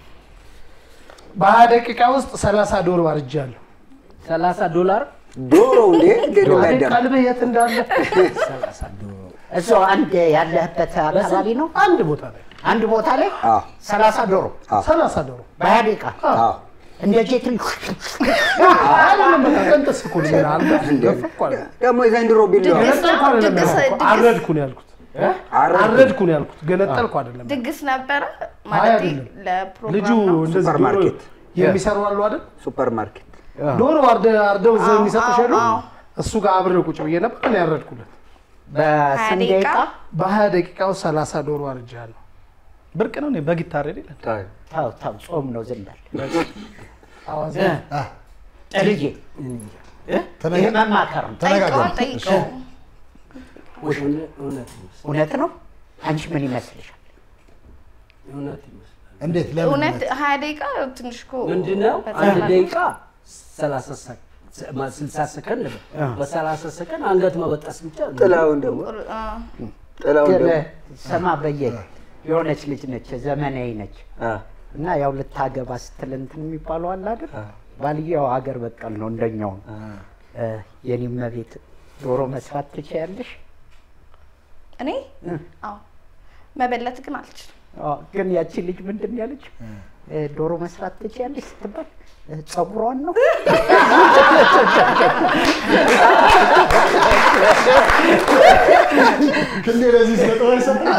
S8: በሀያ ደቂቃ ውስጥ ሰላሳ ዶሮ አርጃለሁ።
S4: ሰላሳ ዶላር
S7: ዶሮ እንዴ እንዴት ነው ያደረ
S8: ቀልብህ የት እንዳለ
S1: እሱ አንድ ያለህበት አካባቢ ነው።
S8: አንድ ቦታ ላይ
S1: አንድ ቦታ ላይ
S7: አዎ
S1: ሰላሳ ዶሮ
S8: ሰላሳ ዶሮ
S1: በሀያ ደቂቃ
S7: አዎ
S1: እንደ ጄትሪ
S8: አይደለም በቃ ቀንጥስ እኮ ነው ይላል። ገፈኩ አለ።
S7: ደግሞ የዘንድሮ ቢለው
S8: ገነጠልኩ አይደለም
S6: ድግስ-
S8: ያልኩት፣
S6: ድግስ-
S8: አረድኩ ነው ያልኩት።
S7: አረድኩ።
S8: አረድኩ ነው ያልኩት፣ ገነጠልኩ አይደለም።
S6: ድግስ ነበረ
S8: አይ
S6: ማለት
S8: አይደለም።
S6: ለፕሮግራም
S8: ልጁ
S6: ነው።
S8: እንደዚህ ዶሮ
S7: ሱፐርማርኬት።
S8: የሚሰሩ አሉ አይደል?
S7: ሱፐር ማርኬት
S8: ዶሮ አርደ- አርደው እዛ
S6: አዎ፣
S8: የሚሰጡሽ
S6: አዎ፣
S8: የሉ?
S6: አዎ።
S8: እሱ ጋር አብሬው ቁጭ ብዬ ነበር እኔ ያረድኩለት።
S1: በስንት
S6: ደቂቃ?
S1: ደቂቃ
S8: በሀያ ደቂቃ ውስጥ ሰላሳ ዶሮ አርጃለሁ።
S5: ብርቅ ነው እኔ በግ ይታረድ የለ
S1: ተው ተው፣ ጾም ነው ዝም በል
S8: አዋዜ
S1: ጥልዬ
S3: ተነጋ-
S1: ይህ መማከር ነው።
S3: ተነጋገሩ።
S6: ጠይቀው
S4: እውነት
S1: እውነት ነው። አንቺ ምን ይመስልሻል?
S4: እውነት ይመስላል
S3: እንዴት ለምን
S6: እውነት ሀያ ደቂቃ ትንሽ እኮ
S4: ምንድነው
S6: በዛ
S4: አንድ
S6: ላይ-
S4: ደቂቃ ሰላሳ ሰ- ማ- ስልሳ ሰከንድ ነው። በሰላሳ ሰከንድ አንገት መበጠስ ብቻ ነው።
S7: ጥላውን ደግሞ
S6: አ፣
S7: ጥላውን
S1: ግን
S7: ደግሞ
S1: ስማ በየ የሆነች ልጅ ነች፣ ዘመናዊ ነች
S7: አ፣
S1: እና ያው ልታገባ ስትል እንትን የሚባለው አለ አይደል? ባልየው ሀገር በቀል ነው እንደኛው ነው። እ፣ የኔም መቤት ዶሮ መስራት ትችያለሽ?
S6: እኔ አዎ መበለት ግን አልችልም።
S1: አዎ፣ ግን ያቺ ልጅ ምንድን ነው ያለች? እ፣ ዶሮ መስራት ትችያለሽ ስትባል እ፣ ጸጉሯን ነው
S3: ክንዴ ለዚህ ሲሰጠው አይሰጥም?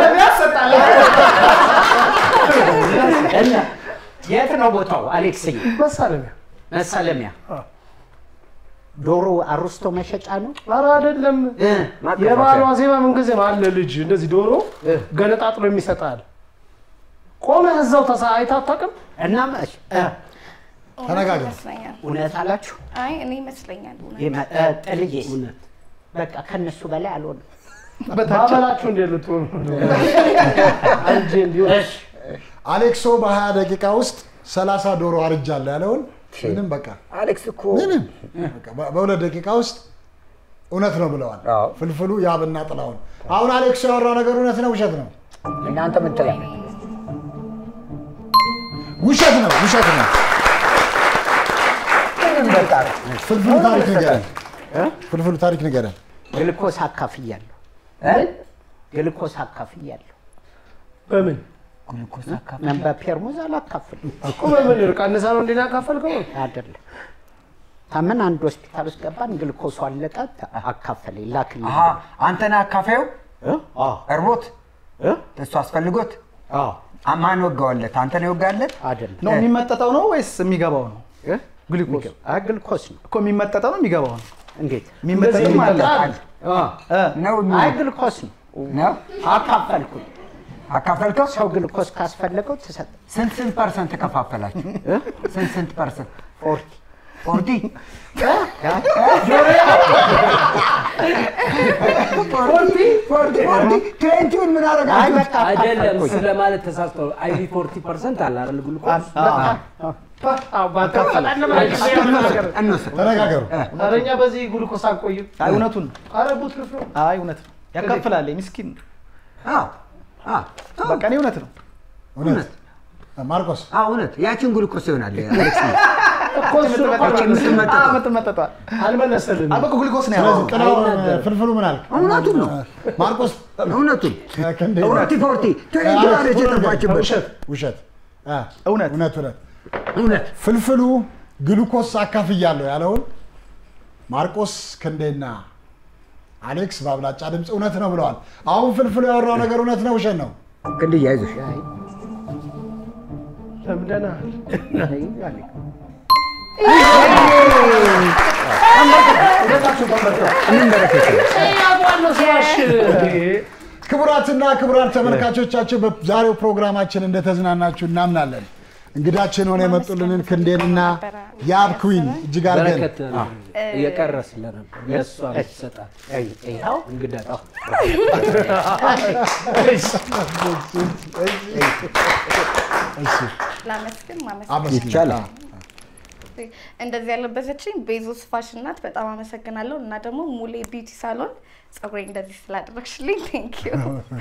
S1: እና የት ነው ቦታው አሌክስዬ?
S8: መሳለሚያ
S1: መሳለሚያ ዶሮ አሩስቶ መሸጫ ነው።
S8: ኧረ አይደለም። የበዓሉ ዋዜማ ምንጊዜም አለ ልጅ እንደዚህ ዶሮ ገነጣጥሎ የሚሰጣል። ቆመህ እዛው ተሳ አይተህ አታውቅም?
S1: እና መች- እ፣
S3: ተነጋገሩ።
S6: ይመስለኛል።
S1: እውነት አላችሁ?
S6: አይ እኔ ይመስለኛል እውነት።
S1: የመ- እ፣ ጥልዬስ በቃ ከነሱ በላይ አልሆንም።
S8: ባበላችሁ እንዴት ልትሆኑ አንቺ እንዲሁ
S3: አሌክሶ በ20 ደቂቃ ውስጥ 30 ዶሮ አርጃለሁ ያለውን ምንም በቃ
S7: አሌክስ እኮ
S3: ምንም በቃ በ- በሁለት ደቂቃ ውስጥ እውነት ነው ብለዋል። ፍልፍሉ ያብና ጥላውን። አሁን አሌክሶ ያወራው ነገር እውነት ነው ውሸት ነው?
S7: እናንተ ምን ትላለህ?
S3: ውሸት ነው ውሸት ነው።
S7: ምንም በቃ
S3: ፍልፍሉ ታሪክ ንገረን። ፍልፍሉ ታሪክ ንገረን።
S1: ግልኮስ አካፍያለሁ። ግልኮስ አካፍያለሁ።
S8: በምን
S1: ምን በፔርሙዝ አላካፍልም
S8: እኮ በምን ቀንሳ ነው እንዴ ያካፈልከው?
S1: አይደለም። ታመን አንድ ሆስፒታል ውስጥ ገባን። ግልኮሱ አለቀ። አካፈለኝ ላክልኝ።
S7: አሀ አንተን አካፋዩ እርቦት እሱ አስፈልጎት አ- ማን ወጋዋለት? አንተ ነው የወጋለት?
S1: አይደለም
S5: ነው የሚመጠጠው ነው ወይስ የሚገባው ነው? ግሉኮስ
S1: ግልኮስ ነው
S5: እኮ የሚመጠጠው ነው የሚገባው ነው?
S1: እንዴት
S5: የሚመጠጠው ማለት
S7: ነው
S1: አይ ግልኮስ ነው
S7: ነው
S1: አካፈልኩኝ።
S7: አካፈልከው?
S1: ሰው ግልኮስ ካስፈለገው ትሰጥ
S7: ስንት ስንት ፐርሰንት ተከፋፈላችሁ? ስንት ስንት ፐርሰንት?
S1: ፎርቲ
S7: ፎርቲ ትዌንቲውን ምን አደረጋችሁ?
S4: አይደለም ስለማለት ተሳስቶ አይዲ ፎርቲ ፐርሰንት አለ አይደል ግሉኮስ
S3: ተነጋገሩ።
S8: ኧረ እኛ በዚህ ግሉኮስ አንቆይም።
S5: አይ እውነቱን ነው።
S8: ኧረ ቡት ክፍ ነው።
S5: አይ እውነት ነው። ያካፍላል። ምስኪን ነው። በቃ እኔ እውነት ነው።
S3: እውነት ማርቆስ
S7: እውነት ያችን ግሉኮስ ይሆናል አሌክስ
S8: እኮ እሱ ነው
S7: የምትመጠጠው።
S5: የምትመጠጠው
S8: አልመለሰልንም።
S5: አበቁ ግሉኮስ ነው
S3: ስለዚህ
S5: ያለው።
S3: ጥላው ፍልፍሉ ምን አልክ?
S7: እውነቱን ነው።
S3: ማርቆስ
S7: እውነቱን
S3: ክንዴ
S7: ፎርቲ ፎርቲ ትዌንቲ አለች የጠፋችበት
S3: ውሸት ውሸት አ፣
S5: እውነት
S3: እውነት እውነት
S7: እውነት
S3: ፍልፍሉ ግሉኮስ አካፍያለሁ ያለውን ማርቆስ ክንዴና አሌክስ በአብላጫ ድምፅ እውነት ነው ብለዋል። አሁን ፍልፍሉ ያወራው ነገር እውነት ነው ውሸት ነው?
S7: ክንድዬ አይዞሽ
S8: ለምደናል።
S3: ክቡራትና ክቡራን ተመልካቾቻችን በዛሬው ፕሮግራማችን እንደተዝናናችሁ እናምናለን። እንግዳችን ሆነ የመጡልንን ክንዴንና የአብ ኩዊን እጅግ አድርገን
S4: በረከት እየቀረ ስለነበር ለእሷ ይሰጣል።
S1: ይኸው
S4: እንግዳ
S6: ላመስግን ማመስገን
S3: አመስግን።
S7: ይቻላል።
S6: እንደዚህ ያለበሰችኝ ቤዞስ ፋሽን ናት። በጣም አመሰግናለሁ። እና ደግሞ ሙሌ ቢዩቲ ሳሎን ጸጉሬ እንደዚህ ስላደረግሽልኝ ቴንክ ዩ።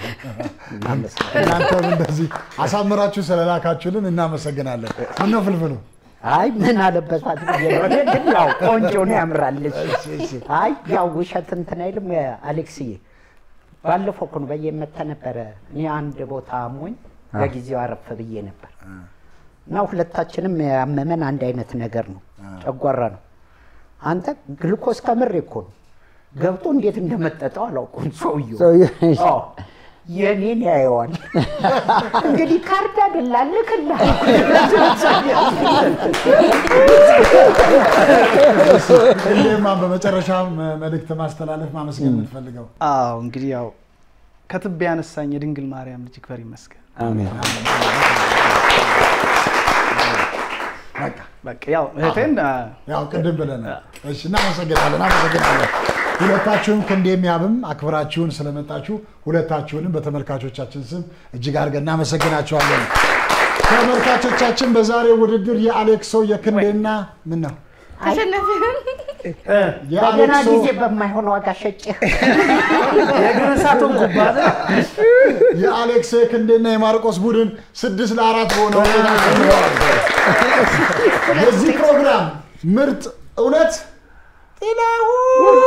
S3: እናንተም እንደዚህ አሳምራችሁ ስለላካችሁልን እናመሰግናለን። ምነው ፍልፍሉ
S1: አይ ምን አለበሳት ብዬ ነው። እኔ ግን ያው ቆንጆ ነው ያምራለች። አይ ያው ውሸት እንትን አይልም አሌክስዬ። ባለፈው እኮ ነው በየመታ ነበረ። እኔ አንድ ቦታ አሞኝ በጊዜው አረፍ ብዬ ነበር እና ሁለታችንም ያመመን አንድ አይነት ነገር ነው፣ ጨጓራ ነው። አንተ ግሉኮስ ከምሬ እኮ ነው ገብቶ እንዴት እንደመጠጠው አላውቅም። ሰውየው
S7: ሰውየው-
S1: አዎ፣ የኔን ያየዋል። እንግዲህ ካርድ አደላልክላ
S3: እንዴማን በመጨረሻ መልእክት ማስተላለፍ ማመስገን የምትፈልገው
S5: አዎ እንግዲህ ያው ከትቢያ ያነሳኝ የድንግል ማርያም ልጅ ይክበር ይመስገን።
S7: አሜን።
S5: በቃ ያው እህቴን አ፣
S3: ያው ቅድም ብለናል። እሺ እናመሰግናለን፣ አመሰግናለን። ሁለታችሁም ክንዴም ያብም አክብራችሁን ስለመጣችሁ ሁለታችሁንም በተመልካቾቻችን ስም እጅግ አድርገን እናመሰግናችኋለን። ተመልካቾቻችን በዛሬው ውድድር የአሌክሶ የክንዴና ምን ነው
S6: አሸነፍን።
S1: በገና
S3: የአሌክሶ
S1: ጊዜ በማይሆን ዋጋ ሸጬ
S8: የእግር እሳቱን ጉባዜ
S3: የአሌክሶ የክንዴና የማርቆስ ቡድን ስድስት ለአራት በሆነ ውጤት አሸንፈዋል። የዚህ ፕሮግራም ምርጥ እውነት ጥላሁን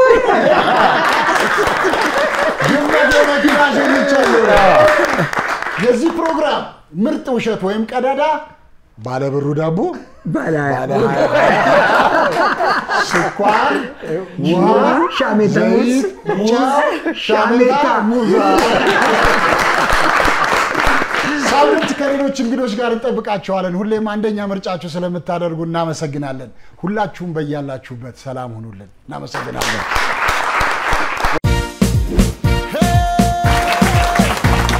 S3: ግመት የመኪና ሸኝቻለሁ። የዚህ ፕሮግራም ምርጥ ውሸት ወይም ቀዳዳ ባለብሩ ዳቦ
S7: ባለ
S3: ስኳር፣ ውሃ፣
S7: ሻሜታ
S3: ዘይት፣ ጨው፣ ሻሜታ፣ ሙዛ። ሳምንት ከሌሎች እንግዶች ጋር እንጠብቃቸዋለን። ሁሌም አንደኛ ምርጫችሁ ስለምታደርጉ እናመሰግናለን። ሁላችሁም በያላችሁበት ሰላም ሁኑልን። እናመሰግናለን።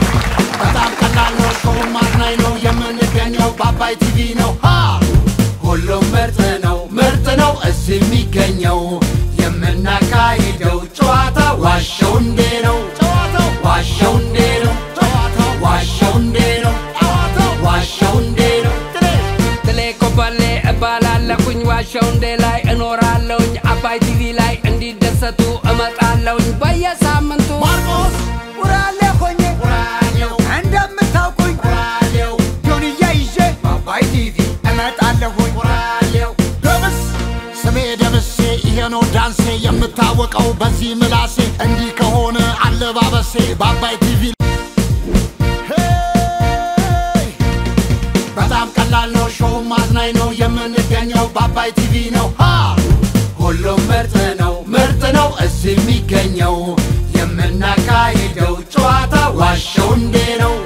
S2: በጣም ቀላል ነው። ሾው ማዝናኝ ነው። የምንገኘው በአባይ ቲቪ ነው። ሃ ሁሉም ምርጥ ነው ምርጥ ነው እዚህ የሚገኘው የምናካሂደው ጨዋታ ዋሸው እንዴ ነው ጨዋታው ዋሸው እንዴ ነው ጨዋታው ዋሸው እንዴ ነው ጨዋታው ዋሸው እንዴ ነው
S9: ትሌ ኮበሌ እባላለሁኝ ዋሸው እንዴ ላይ እኖራለሁኝ አባይ ቲቪ ላይ እንዲደሰቱ እመጣለሁኝ በየሳምንቱ
S2: ማርቆስ
S14: ቁራሌ ሆኜ እንደምታውቁኝ ጆንያ ይዤ
S2: በአባይ ቲቪ
S14: እመጣለሁኝ
S2: ደምስ ስሜ ደምሴ ይሄ ነው ዳንሴ የምታወቀው በዚህ ምላሴ እንዲህ ከሆነ አለባበሴ በአባይ ቲቪ ሄይ! በጣም ቀላል ነው ሾው ማዝናኝ ነው የምንገኘው በአባይ ቲቪ ነው ሃ! ሁሉም ምርጥ ነው ምርጥ ነው እዚህ የሚገኘው የምናካሂደው ጨዋታ ዋሸው እንዴ ነው